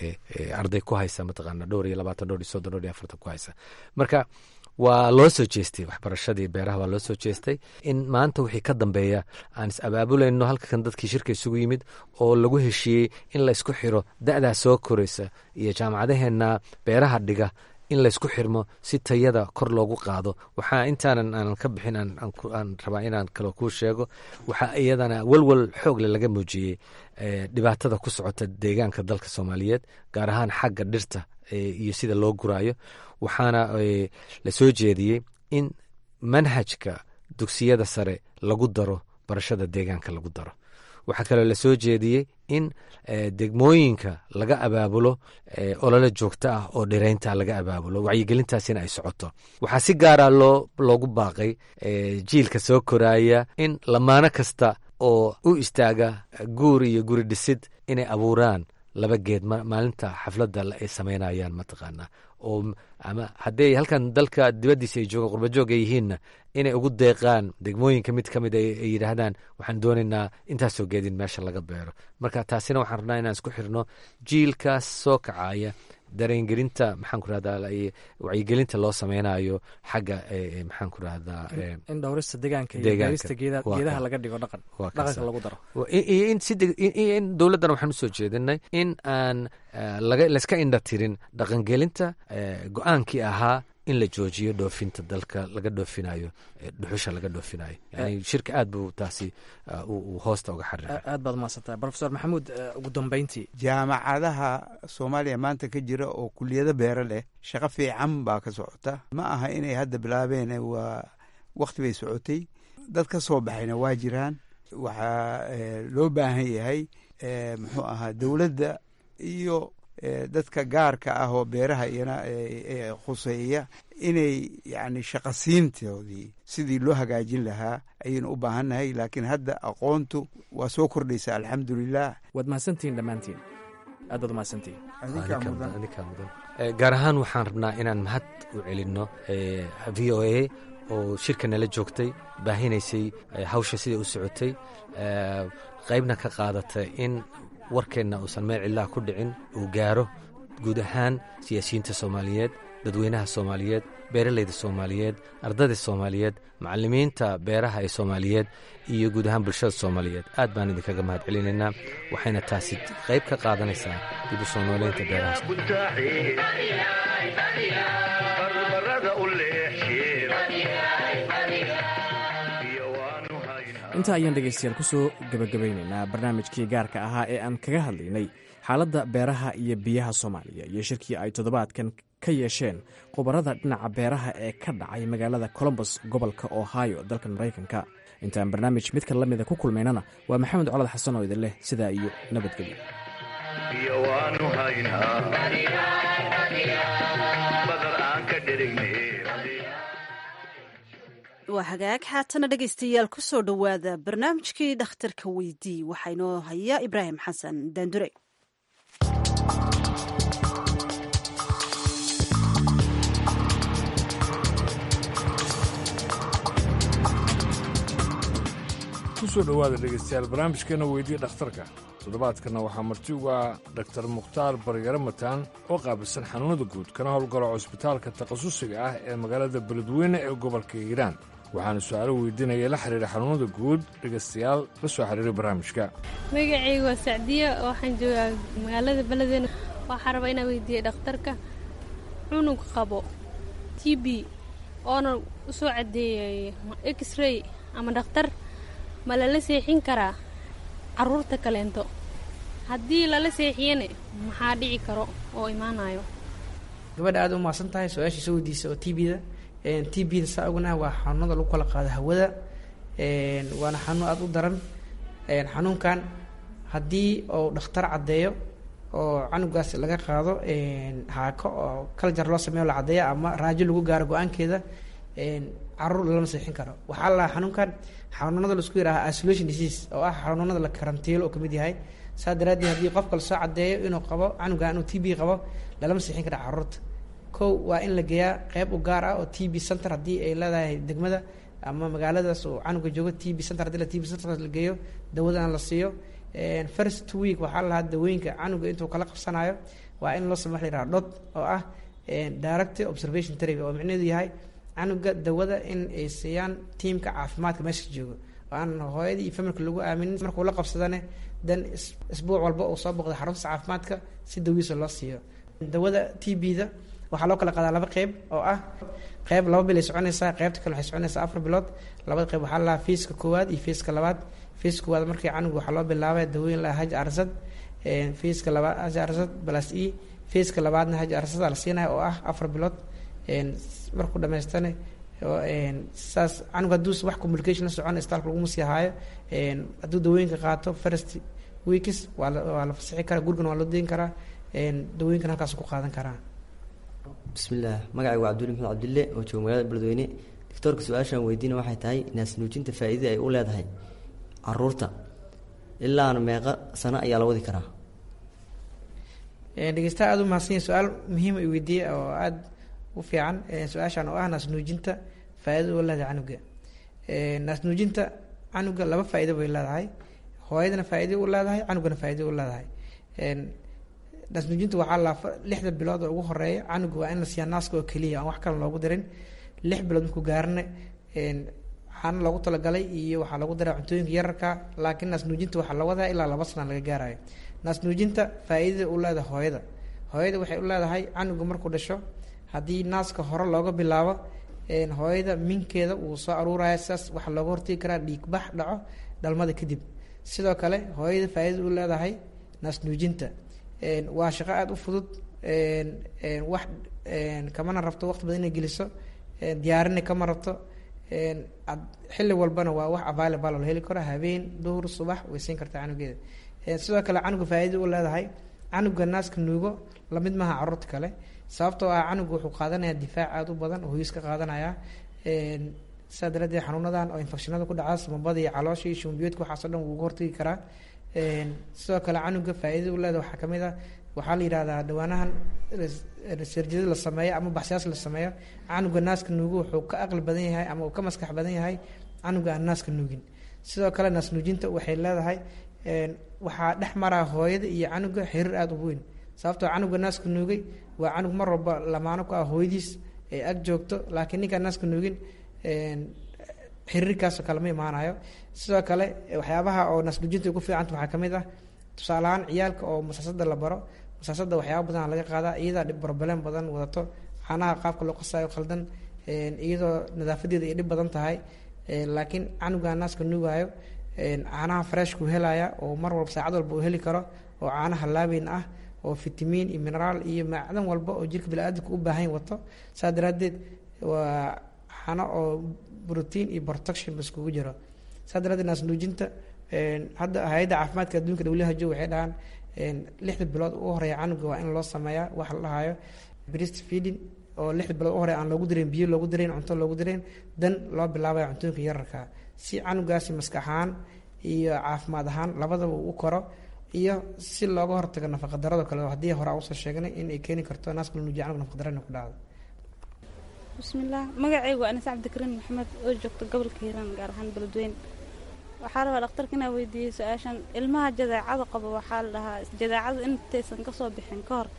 arday ku haysa mataqaana dhowr iyo labaatan dhowr iyo soddon dhowr iyo afartan ku haysa marka waa loo soo jeestay waxbarashadii beeraha waa loo soo jeestay in maanta wixii ka dambeeya aan is abaabulayno halkan dadkii shirka isugu yimid oo lagu heshiiyey in laysku xiro da'daa soo koraysa iyo jaamacadaheenna beeraha dhiga in laysku xirmo si tayada kor loogu qaado waxaa intaanan aanan ka bixin aan rabaa inaan kale kuu sheego waxaa iyadana welwel xoogle laga muujiyey dhibaatada ku socota deegaanka dalka soomaaliyeed gaar ahaan xagga dhirta iyo sida loo guraayo waxaana la soo jeediyey in manhajka dugsiyada sare lagu daro barashada deegaanka lagu daro waxaa kaloo la soo jeediyey in degmooyinka laga abaabulo olole joogto ah oo dhiraynta laga abaabulo wacyigelintaasina ay socoto waxaa si gaara loo loogu baaqay jiilka soo koraaya in lamaano kasta oo u istaaga guur iyo guri dhisid inay abuuraan laba geed maalinta xafladda ay samaynayaan mataqaanaa oo ama haddii halkan dalka dibaddiisa ay joogaan qurbajoog ay yihiinna inay ugu deeqaan degmooyinka mid ka mid ay yidhaahdaan waxaan doonaynaa intaasoo geedin meesha laga beero marka taasina waxaan rabnaa inaan isku xirno jiilkaas soo kacaya dareengelinta maxaan ku rahdaa wacyigelinta loo sameynayo xagga maxaan ku rahdaa in dhowrista deegaanka iyo beerista geedaha laga dhigo dhaqan dhaqanka lagu daro iyo in si in dowladdana waxaan usoo jeedinay in aan laga layska indha tirin dhaqangelinta go-aankii ahaa in la joojiyo dhoofinta dalka laga dhoofinayo dhuxusha laga dhoofinayo yani shirka aad buu taasi uu hoosta uga xariiray aad baad umaadsantah profesor maxamuud ugu dambeyntii jaamacadaha soomaaliya maanta ka jira oo kuliyado beero leh shaqo fiican baa ka socota ma aha inay hadda bilaabeen waa wakti bay socotay dad ka soo baxayna waa jiraan waxaa loo baahan yahay muxuu ahaa dowladda iyo dadka gaarka ah oo beeraha iyana khuseeya inay yani shaqasiintoodii sidii loo hagaajin lahaa ayaynu u baahannahay laakiin hadda aqoontu waa soo kordhaysa alxamdulilah waad mahadsantihiin dhammaantiin aad baad umahadsantihiin gaar ahaan waxaan rabnaa inaan mahad u celinno v o a oo shirka nala joogtay baahinaysay hawsha siday u socotay qaybna ka qaadatay in warkeenna uusan meel cidlaha ku dhicin uu gaaro guud ahaan siyaasiyiinta soomaaliyeed dadweynaha soomaaliyeed beeralayda soomaaliyeed ardayda soomaaliyeed macallimiinta beeraha ee soomaaliyeed iyo guud ahaan bulshada soomaaliyeed aad baan idinkaga mahad celinaynaa waxayna taasi qayb ka qaadanaysaa dib u soo nooleynta beeraha intaa ayaan dhegaystayaal kusoo gebagabaynaynaa barnaamijkii gaarka ahaa ee aan kaga hadlaynay xaaladda beeraha iyo biyaha soomaaliya iyo shirkii ay toddobaadkan ka yeesheen khubarada dhinaca beeraha ee ka dhacay magaalada colombos gobolka ohio dalkan maraykanka intaan barnaamij midka la mida ku kulmaynana waa maxamed colad xasan oo idin leh sidaa iyo nabadgelyo waa hagaag haatana dhegaystayaal ku soo dhowaada barnaamijkii dhakhtarka weydii waxaa inoo haya ibraahim xasan daandure kusoo dhowaada dhegaystayaal barnaamijkeena weydii dhakhtarka toddobaadkanna waxaa marti ugu ah dhaktar mukhtaar baryaro mataan oo qaabilsan xanuunada guud kana howlgalo cusbitaalka takhasusiga ah ee magaalada beledweyne ee gobolka hiiraan waxaana su-aalo weydiinaya la xiriira xanuunada guud dhegaystayaal la soo xiriiray barnaamijka magacayga waa sacdiya waxaan joogaa magaalada beledweyne waxaa rabaa inaan weydiiyey dhakhtarka cunug qabo t b oona u soo caddeeyay x-ray ama dhakhtar ma lala seexin karaa caruurta kaleento haddii lala seexiyana maxaa dhici karo oo imaanayo gabadha aad u mahadsan tahay su-aashii soo weydiisa oo t b-da t b-da saa ognaha waa xanuunada lagu kala qaado hawada waana xanuun aada u daran xanuunkan haddii uu dhakhtar caddeeyo oo canugaas laga qaado haako oo kaljar loo sameeyo la caddeeya ama raajo lagu gaaro go-aankeeda caruur lama seexin karo waxaa la xanuunkan xanuunada laisku yidhaha isolation disease oo ah xanuunada la karantiilo oo kamid yahay saa daraaddeed haddii qofka lasoo caddeeyo inuu qabo canugan inuu t b qabo lalama seexin kara caruurta kow waa in la geeyaa qeyb u gaar ah oo t b center haddii ay leedahay degmada ama magaaladaas oo canuga joogo t b center hadii la t b center la geeyo dawadana la siiyo first two week waxaa la lahaa dawooyinka canuga intuu kala qabsanayo waa in loo sameyo waxa la yidhaha dhod oo ah direct observation therapy oo micnaheedu yahay canuga dawada in ay siiyaan tiimka caafimaadka meesha joogo oo aan hooyadii iyo familka lagu aaminin markuu la qabsadane dan isbuuc walba uu soo boqda xarunta caafimaadka si dawiisa loo siiyo dawada t b-da waxaa loo kala qaadaa laba qeyb oo ah qeyb laba bil ay soconaysaa qeybta kale waxay soconaysaa afar bilood labada qeyb waxaa lalahaa fiiska koowaad iyo fiiska labaad fiiska koowaad markii canuga waxaa loo bilaabay dawooyin laha haj arsad fiiska labaad haj arsad balas e fiiska labaadna haj arsada la siinaya oo ah afar bilood markuu dhamaystane saas canug hadduu wax communication la socon istaalka laguma sii haayo hadduu dawooyinka qaato first weeks waa waa la fasixi karaa gurigan waa loo deyn karaa dawooyinkan halkaas ku qaadan karaa bismillaah magacayga waa cabduli maxmed cabdille oo jooga magaalada beledweyne doctoorka su-aashaan weydiina waxay tahay naasnuujinta faa-iidada ay u leedahay caruurta ilaana meeqa sano ayaa la wadi karaa dhegeystaha aada u mahadsan yahay su-aal muhiima i weydiiyey oo aada u fiican su-aashaan oo ah naasnuujinta faa-idada u leedahay canuga naasnuujinta canuga laba faa-ido bay leedahay hooyadana faa-ido u leedahay canugana faa-ido u leedahay naasnuujinta waxaa laa lixda bilood oo ugu horeeya canuga waa in la siiyaa naaska oo keliya aan wax kale loogu dirin lix bilood markuu gaarana waxaana loogu talagalay iyo waxaa lagu daraa cuntooyinka yararka laakiin naasnuujinta waxaa la wadaa ilaa laba sana laga gaarayo naasnuujinta faa-iidada u leedahay hooyada hooyada waxay u leedahay canuga markuu dhasho haddii naaska hore looga bilaabo hooyada minkeeda wuu soo aruuraya sidaas waxaa looga hortegi karaa dhiigbax dhaco dhalmada kadib sidoo kale hooyada faa-iida u leedahay naas nuujinta waa shaqo aada u fudud wax kamana rabto waqti badan inay geliso diyaarina kama rabto xilli walbana waa wax available la heli karo habeen duhur subax way siin kartaa canugeeda sidoo kale canuga faa-iida u leedahay canuga naaska nuugo lamid maaha caruurta kale sababtoo ah canuga wuxuu qaadanayaa difaac aada u badan oo hoyis ka qaadanaya sidaa daraaddeed xanuunadan oo infectionada ku dhacaa samabada iyo caloosha iyo shumbiyoodka waxaasoo dhan wuu uga hortagi karaa sidoo kale canuga faa-iidada u leeda waxaa kamid ah waxaa la yidhahdaa dhawaanahan sarjada la sameeyo ama baxsiyaas la sameeyo canuga naaska nuugo wuxuu ka aqli badan yahay ama uu ka maskax badan yahay canuga aan naaska nuugin sidoo kale naas nuujinta waxay leedahay waxaa dhex maraa hooyada iyo canuga xiriir aada u weyn sababtoo canuga naaska nuugay waa canug mar walba lamaano ku ah hooyadiis ee ag joogto laakiin ninkaan naaska nuugin xiriirkaasoo kale ma imaanayo sidoo kale waxyaabaha oo naasnuujinta ugu fiicanta waxaa kamid ah tusaale ahaan ciyaalka oo masaasada la baro masaasada waxyaaba badan laga qaadaa iyadaa broblem badan wadato caanaha qaabka loo qasayo khaldan iyadoo nadaafadeeda ay dhib badan tahay laakiin canuga naaska nuugaayo caanaha freshku helaya oo mar walba saacad walba uu heli karo oo caanaha laabeyn ah oo fitamiin iyo mineraal iyo macdan walba oo jirka bini-aadamka u baahan wato saa daraadeed waa xano oo brotein iyo protection baskugu jiro saa daraadeed naas nuujinta hadda hay-adda caafimaadka adduunka who waxay dhahaan lixda bilood u horeeya canuga waa in loo sameeyaa waxa la dhahayo breast feeding oo lixda bilood u horeya aan loogu dareyn biyo loogu dareyn cunto loogu dareyn dan loo bilaabaya cuntooyinka yararka si canugaasi maskax ahaan iyo caafimaad ahaan labadaba uu u koro iyo si looga hortago nafaqa darado kale oo haddii hore aan usoo sheegnay in ay keeni karto naaska la nuujiya canuga nafaqa darana ku dhacdo bismillaah magacaygu waa anas cabdikariin maxamed oo joogta gobolka hiiraan gaar ahaan beledweyne waxaa rabaa dhakhtarka inaa weydiiyey su-aashan ilmaha jadeecada qaba waxaa la dhahaa jadeecada intaysan kasoo bixin ka hor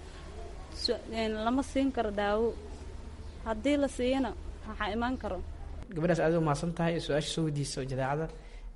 lama siin karo daawo haddii la siiyana waxaa imaan karo gabadhaas aad u mahadsan tahay su-aasha soo weydiisa jadeecada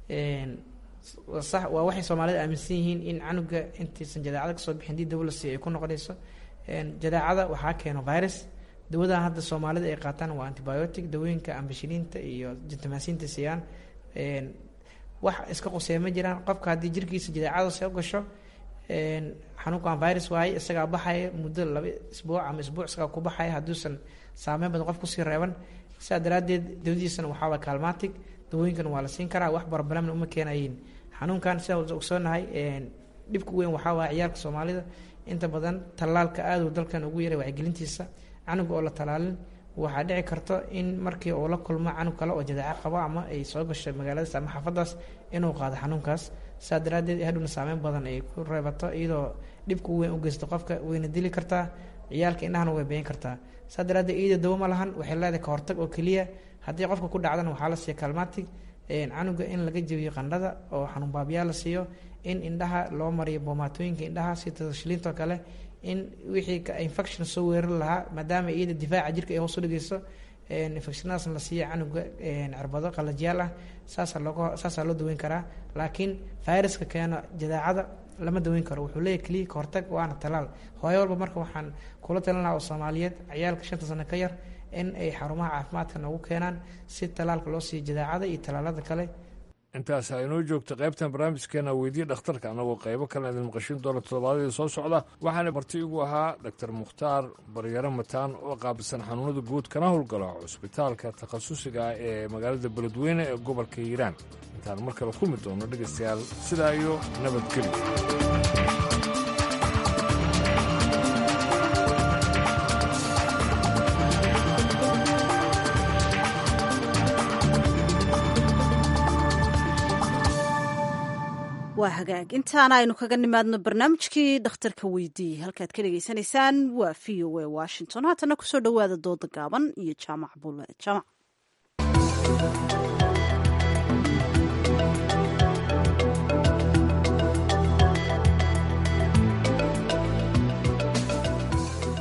sax waa waxay soomaalida aaminsan yihiin in canuga intaysan jadeecada kasoo bixin dii dawo la siiyo ay ku noqonayso jadeecada waxaa keeno virus dawadan hadda soomaalida ay qaataan waa antibiotic dawooyinka ambashiliinta iyo jintamaasiinta siiyaan wax iska quseeya ma jiraan qofka haddii jirkiisa jadeecada soo gasho xanuunkan virus waaye isagaa baxaya muddo laba isbuuc ama isbuuc isagaa ku baxaya hadduusan saameyn badan qof kusii reeban sidaa daraaddeed dawadiisana waxaaba kalmatic dawooyinkan waa la siin karaa wax barbalamna uma keenayiin xanuunkan sidaa ogsoonahay dhibka weyn waxaa waaya ciyaalka soomaalida inta badan tallaalka aaduu dalkan ugu yaray wacyigelintiisa canuga oo la tallaalin waxaa dhici karto in markii uu la kulmo canug kale oo jadeeco qabo ama ay soo gasho magaaladaas ama xaafadaas inuu qaado xanuunkaas saa daraaddeed hadhowna saameyn badan ay ku reebato iyadoo dhibka weyn u geysto qofka wayna dili kartaa ciyaalka indhahana way beyan kartaa saa daraaddeed iyada dawo ma lahan waxay leedahay ka hortag oo keliya haddii qofka ku dhacdana waxaa la siiya kalmatic canuga in laga jebiyo qandhada oo xanuun baabiyaa la siiyo in indhaha loo mariyo boomaatooyinka indhaha si tashliintoo kale in wixii infection soo weerari lahaa maadaama iyada difaaca jirka ay hoos u dhigeyso infectionadaas la siiya canuga cirbado qalajyaal ah saasa looga saasaa loo daweyn karaa laakiin viruska keeno jadeecada lama daweyn karo wuxuu leeyahy keliya ka hortag waana talaal hooyo walba marka waxaan kula talin lahaa oo soomaaliyeed ciyaalka shanta sano ka yar in ay xarumaha caafimaadka noogu keenaan si talaalka loo siiyo jadeecada iyo talaalada kale intaas aynoo joogta qaybtan barnaamijkeena weydiye dhakhtarka annagoo qaybo kalena idin maqashin doona todobaadadii soo socda waxaana marti igu ahaa doctor mukhtaar baryaro mataan oo qaabilsan xanuunada guud kana howlgala cusbitaalka takhasusiga ah ee magaalada beledweyne ee gobolka hiiraan intaan mar kale kulmi doono dhegaystayaal sidaa iyo nabadgelyo waa hagaag intaana aynu kaga nimaadno barnaamijkii dhakhtarka weydiiyey halkaad ka dhegaysanaysaan waa v o a washington haatana kusoo dhowaada dooda gaaban iyo jaamac bule jaamac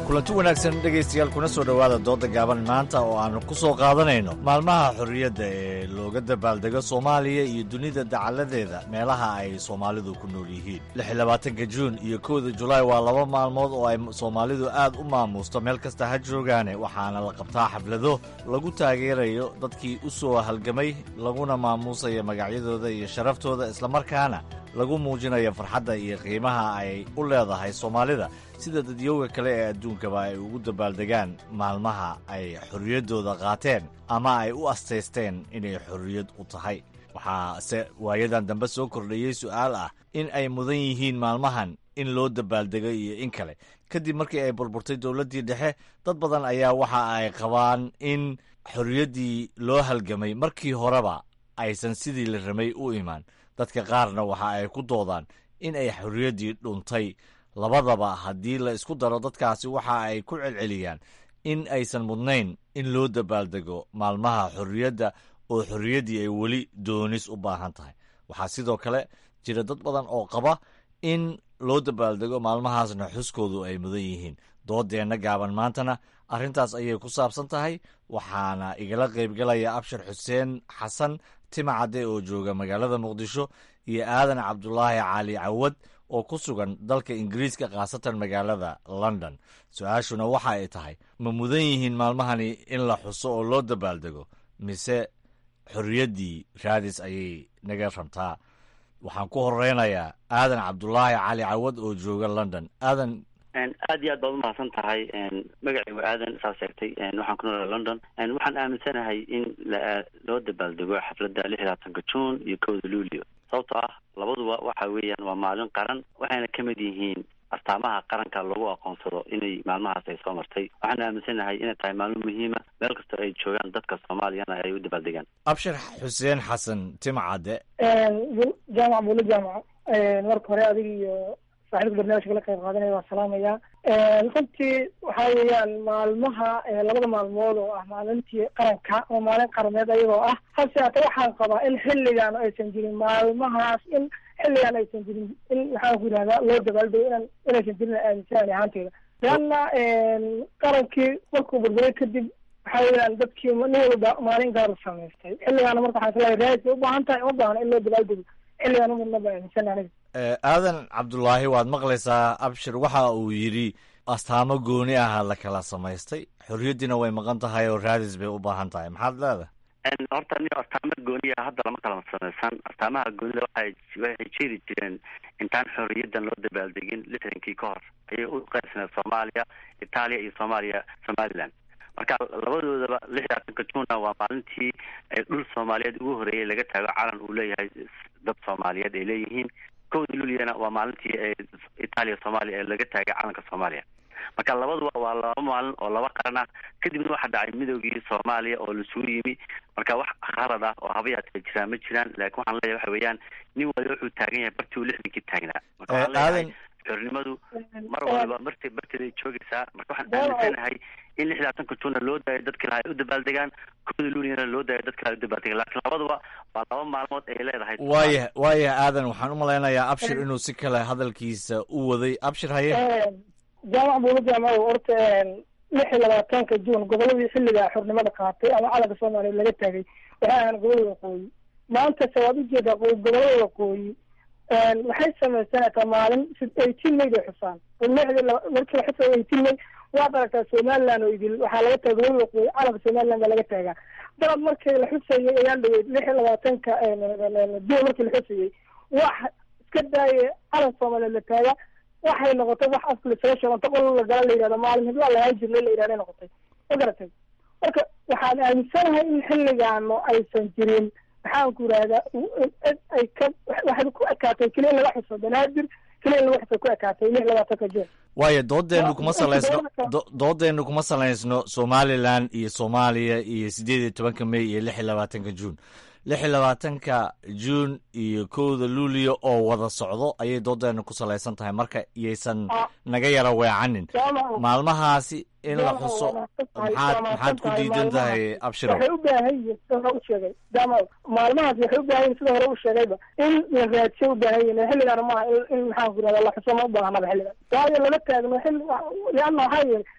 kulanti wanaagsan dhegaystayaal kuna soo dhowaada dooda gaaban maanta oo aannu ku soo qaadanayno maalmaha xorriyadda ee looga dabaaldego soomaaliya iyo dunida dacalladeeda meelaha ay soomaalidu ku nool yihiin lixylabaatanka juun iyo kowda julaay waa laba maalmood oo ay soomaalidu aad u maamuusto meel kasta ha joogaane waxaana la qabtaa xaflado lagu taageerayo dadkii u soo halgamay laguna maamuusayo magacyadooda iyo sharaftooda islamarkaana lagu muujinayo farxadda iyo qiimaha ay u leedahay soomaalida sida dadyowga kale ee adduunkaba ay ugu dabaaldegaan maalmaha ay xorriyaddooda qaateen ama ay u astaysteen inay xorriyad u tahay waxaase waayadan dambe soo kordhayey su'aal ah in ay mudan yihiin maalmahan in loo dabaaldego iyo in kale kadib markii ay burburtay dowladdii dhexe dad badan ayaa waxa ay qabaan in xorriyaddii loo halgamay markii horeba aysan sidii la ramay u imaan dadka qaarna waxa ay ku doodaan in ay xorriyaddii dhuntay labadaba haddii la isku daro dadkaasi waxa ay ku celceliyaan in aysan mudnayn in loo dabaaldego maalmaha xorriyadda oo xorriyaddii ay weli doonis u baahan tahay waxaa sidoo kale jira dad badan oo qaba in loo dabaaldego maalmahaasna xuskoodu ay mudan yihiin doodeenna gaaban maantana arrintaas ayay ku saabsan tahay waxaana igala qaybgalaya abshir xuseen xasan timacadde oo jooga magaalada muqdisho iyo aadan cabdulaahi cali cawad oo ku sugan dalka ingiriiska khaasatan magaalada london su-aashuna waxa ay tahay ma mudan yihiin maalmahani in la xuso oo loo dabaaldego mise xorriyaddii raadis ayay naga rabtaa waxaan ku horeynayaa aadan cabdulaahi cali cawad oo jooga london aadan aad iyo aad baad umahadsan tahay magacaygu aadan saa sheegtay waxaan ku noolaa london waxaan aaminsanahay in loo dabaaldego xafladda lix iyo labaatanka juun iyo kowda luulio sababtoo ah labaduba waxa weeyaan waa maalin qaran waxayna ka mid yihiin astaamaha qaranka lagu aqoonsado inay maalmahaas ay soo martay waxaan aaminsanahay inay tahay maalmo muhiima meel kasta ay joogaan dadka soomaaliyana ay u dabaaldegaan abshir xuseen xasan timcadde jaamac buulo jaamac marka hore adiga iyo saaxiibka barnaamijka la qayb qaadanaya waa salaamaya runtii waxa weeyaan maalmaha labada maalmood oo ah maalintii qaranka oo maalin qarameed ayagoo ah hase haata waxaan qabaa in xilligan aysan jirin maalmahaas in xilligan aysan jirin in maxaan ku yidhahdaa loo dabaaldego inan inaysan jirin aaminsanani ahaanteyda leanna qarankii markuu burburay kadib waxa weeyaan dadkii nin walba maalin gaar u samaystay xilligaana marka waxaan isleeyahay raadis bay u baahan tahay uma baahna in loo dabaaldego xilligan umudna ba aaminsan aniga aadan cabdulaahi waad maqlaysaa abshir waxa uu yidhi astaamo gooni aha la kala samaystay xorriyaddiina way maqan tahay oo raadis bay u baahan tahay maxaad leedahay horta ni astaamo gooniya hadda lama kala samaysan astaamaha goonida waxay waxay jeedi jireen intaan xorriyaddan loo dabaaldegin lixdankii ka hor ayay u qaybsaneed soomaaliya itaaliya iyo soomaaliya somaliland marka labadoodaba lix iyo labaatanka juuna waa maalintii dhul soomaaliyeed ugu horeeyay laga taago calan uu leeyahay dad soomaaliyeed ay leeyihiin kowda luuliyana waa maalintii itaaliya soomaaliya ee laga taagay calanka soomaaliya marka labaduba waa laba maalin oo laba qaran ah kadibna waxaa dhacay midoogii soomaaliya oo lasugu yimi marka wax khalad ah oo habayaatee jiraan ma jiraan laakiin waxaan leeyahay waxa weeyaan nin waliba wuxuu taagan yahay bartii uu lixdankii taagnaa marka waxaan leeyahay xornimadu mar waliba marti barteeday joogaysaa marka waxaan aaminsanahay in lix labaatanka juuna loo daayo dadka ilaha ay u dabaaldegaan kowda luuliyana loo daayo dadka ilaha ay u dabaaldegaan laakiin labaduba waa laba maalmood ay leedahay waaya waaya aadan waxaan u malaynayaa abshir inuu si kale hadalkiisa u waday abshir haye jaamac buulo jaamac horta lix iyo labaatanka juun goboladii xilliga xornimada qaatay ama calanka soomaaliya laga taagay waxay ahaan gobolada waqooyi maantase waad ujeedaa gobolada waqooyi waxay samaysanaysaa maalin eighteen may bay xusaan markii la xusayo eighteen may waad aragtaa somaliland oo idil waxaa laga taga gobolada waqooyi calanka somaliland baa laga taagaa dalab markii la xusayay ayaan dhaweyd lix iyo labaatanka juun markii la xusayay wax iska daaya calanka soomaaliyeed la taaga waxay noqotay wax afka lasaga sheego inta qol la gala la yidhahdo maalin hiblaa lahaan jirnay la yidhahday noqotay ma garatay marka waxaan aaminsanahay in xilligaano aysan jirin maxaan ku yidhahdaa ay ka waxay ku ekaatay keliya in laga xuso banaadir keliya in laga xuso ku ekaatay lix labaatanka juun waayo doodeennu kuma salaysno doodeennu kuma salaysno somalilan iyo soomaaliya iyo siddeed iyo tobanka may iyo lix iyo labaatanka juun lix iyo labaatanka juun iyo kowda luulio oo wada socdo ayay doodeennu ku salaysan tahay marka iyaysan naga yara weecanin maalmahaasi in la xuso maxaad maxaad ku diidan tahay abshiro waxay u baahan yihiin sida hore u sheegay dama maalmahaas waxay u baahan yihin sida hore u sheegayba in la raadsiyo u baahan yihin xilligaana maaha in maxaan ku yirahda la xuso ma u baahnaba xilligan waayo lama taagno xilli lianna waxaa yeelay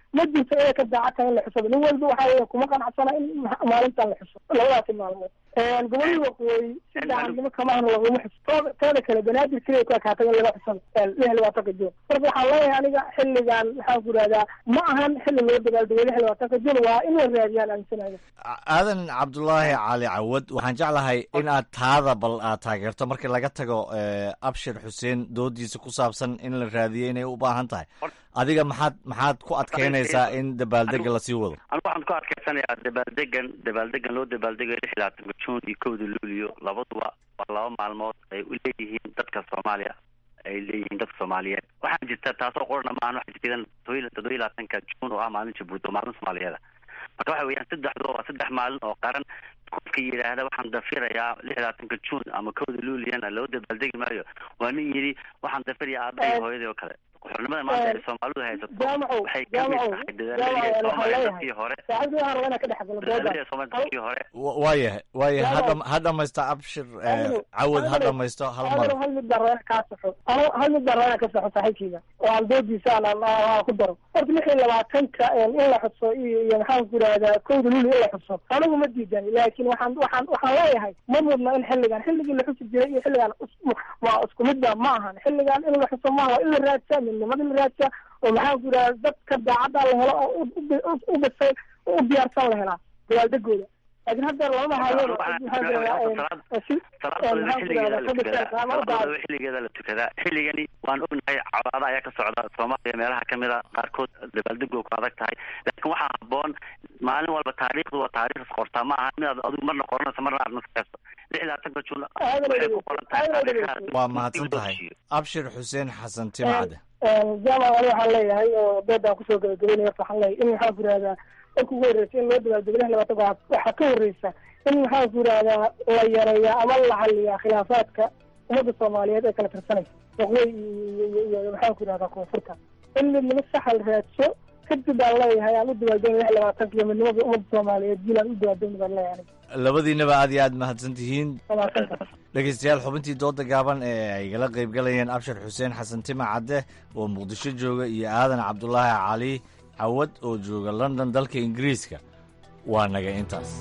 ma jirto inay ka daacadtahay in la xusado nin walba waxa weeye kuma qanacsana in ma- maalintan la xuso labadaasi maalmood gobolada waqooyi si daacadnimo kamahana laguma xuso tooda tooda kale banaadir keliya ku ekaatay in laga xusado lix iyo labaatanka juun marka waxaan leeyahay aniga xilligan maxaan ku ihahdaa ma ahan xilli loo dabaaldego lix iyo labaatanka juun waa in la raadiyaan aaminsanaya aadan cabdulaahi cali cawad waxaan jeclahay in aad taada bal aad taageerto markii laga tago eh, abshir xuseen doodiisa ku saabsan in la raadiyo inay u baahan tahay adiga maxaad maxaad ku adkeynaysaa in dabaaldega lasii wado anigu waxaan ku adkaysanayaa dabaaldegan dabaaldegan loo dabaaldegayo lix iyo labaatanka juun iyo kowda luulyo labaduba waa laba maalmood ay u leeyihiin dadka soomaaliya ay leeyihiin dadka soomaaliyeed waxaa jirta taasoo qorana maahan waxaa jirta idan todoba todoba iyo labaatanka juun oo ah maalin jabuuti oo maalin soomaaliyeeda marka waxa weeyaan saddexduba waa saddex maalin oo qaran qofka yidhaahda waxaan dafirayaa lix iyo labaatanka juun ama kowda luuliyana loo dabaaldegi maayo waa nin yidhi waxaan dafirayaa aabbahay iyo hooyadii oo kale xornimada maanta ay soomaalidu haysato jaamacow waxay ka mid jaamacow tahay dadaaladii jaamacow waxaan soomaaliya leeyahay dadkii hore saaxiibkii waxaan rabaa inaan ka dhex galo dadaaladii doodan soomaaliya dadkii hore Wa- waayahay waayahay Jaamac. hadda ha dhamaysto abshir eh, Adigu- cawad ha adigu- dhamaysto hal mar adigu hal mid baan rabaa inaan kaa saxo anu hal mid baan rabaa inaan ka saxo saaxiibkeyga oo aan doodiisa aan aan- aan ku daro horta lix iyo labaatanka in la xuso iyo iyo maxaan ku ihahdaa kowda luli in la xuso anigu ma diidan laakiin waxaan waxaan waxaan leeyahay ma mudna in xilligan xilligii la xusi jiray iyo xilligan is- waa isku midba ma ahan xilligan in la xuso maaha waa in la raadsaa midnimada in la raadsaa oo maxaan ku ihahdaa dadka daacadda la helo oo u- u- u- u bisay u diyaarsan la helaa dabaaldegooda laakiin hadda lama hayo maxaan ku ihahdaa si salaadooda xilligeeda la tukadaa salaadooda xilligeeda la tukadaa xilligani waan ognahay colaada ayaa ka socda soomaaliya meelaha kamid a qaarkood dabaaldegoo ku adag tahay laakiin waxaa haboon maalin walba taariikhdu waa taariikhs qortaa ma aha inaad adigu marna qoranayso marna aad naskayso lix iyo labaatanka juun waxay ku qoran tahay taariikhdaas waa mahadsan tahay abshir xuseen xasan timcade jaamac ani waxaan leeyahay oo doodaan kusoo gabagabeynaya horta waxaan leeyahay in maxaan ku ihahdaa marka ugu horreysa in loo dabaaldego lix iyo labaatanka waxaa waxaa ka horreysa in maxaan ku ihahdaa la yareeya ama la xaliyaa khilaafaadka ummadda soomaaliyeed ee kala tirsanaysa waqooyi iyo iyo iyo maxaan ku ihahdaa koonfurta in midnimo saxa la raadso kadib baan leeyahay aan u dabaaldegna lix iyo labaatanka iyo midnimada ummadda soomaaliyeed jiil aan u dabaaldegna baan leeyahay aniga labadiinaba aad iyo aad mahadsan tihiin waa mahadsantahay dhegeystayaal xubintii dooda gaaban ee ay igala qayb galayeen abshir xuseen xasan tima cadde oo muqdisho jooga iyo aadan cabdulaahi cali cawad oo jooga london dalka ingiriiska waa naga intaas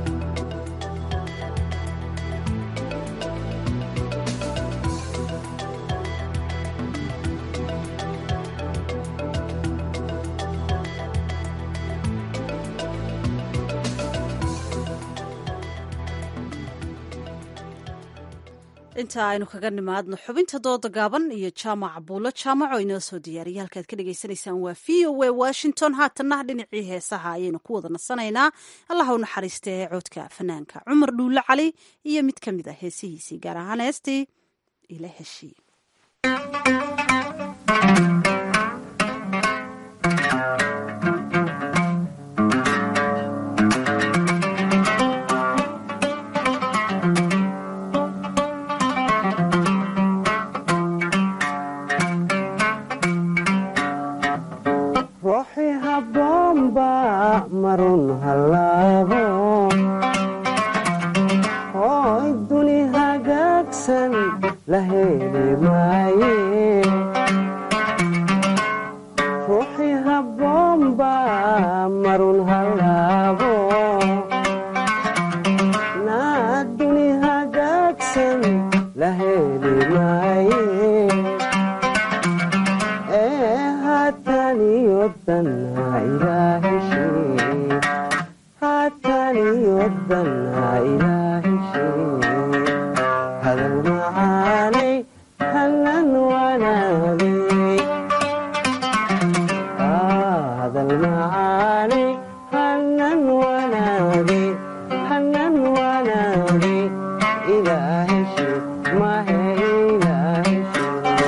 inta aynu kaga nimaadno xubinta dooda gaaban iyo jaamac buulo jaamac oo inoo soo diyaariyay halkaad ka dhagaysanaysaan waa v o a washington haatanna dhinacii heesaha ayaynu ku wada nasanaynaa allah u naxariista ee coodka fanaanka cumar dhuulle cali iyo mid ka mid a heesihiisii gaar ahaan heestii ila heshii ruuxi habboonba marun hallaabo hooy duni hagaagsan la heli maaye ruuxi habboonba marun hallaabo naa duni hagaagsan la heli maaye ee haataniyodan ha ilaaheshee haataniyodan ha ilaaheshee hadal macaanay hanan wanaagay hadal macaanay hanan wanaagay hanan wanaagay ilaaheshee mahe ilaaheshee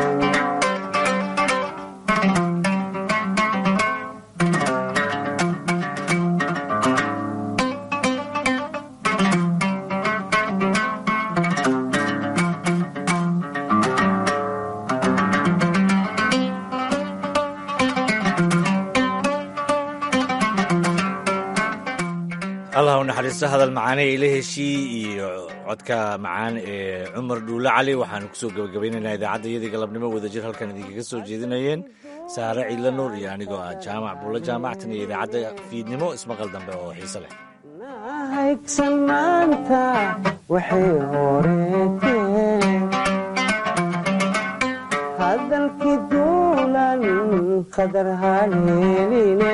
allah u naxariisto hadal macaane ila heshii iyo codka macaan ee cumar dhuulle cali waxaanu kusoo gabagabaynaynaa idaacadda iyadii galabnimo wadajir halkan idinkaga soo jeedinayeen saare ciidla nuur iyo anigoo ah jaamac buulla jaamactan iyo idaacadda fiidnimo ismaqal dambe oo xiise leh haygsan maanta waxay horeeteen hadalkii duulan qadar haleeline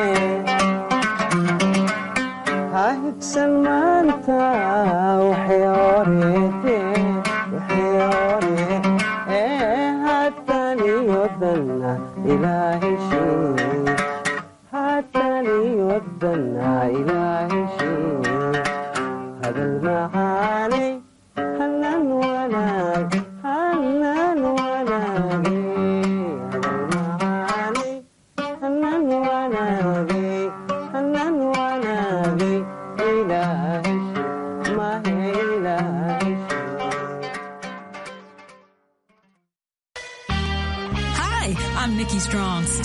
ha higsan maanta waxay horeeteen waxay hore ee haataniyodanna ilaaheshee haataniyodanna ilaaheshee hadal macaanay hanan wanaag hanan wanaage hadal macaanay hanan wanaage hanan wanaage ilaaheshe mahe ilaaheshe Hi, I'm Nikki Strong.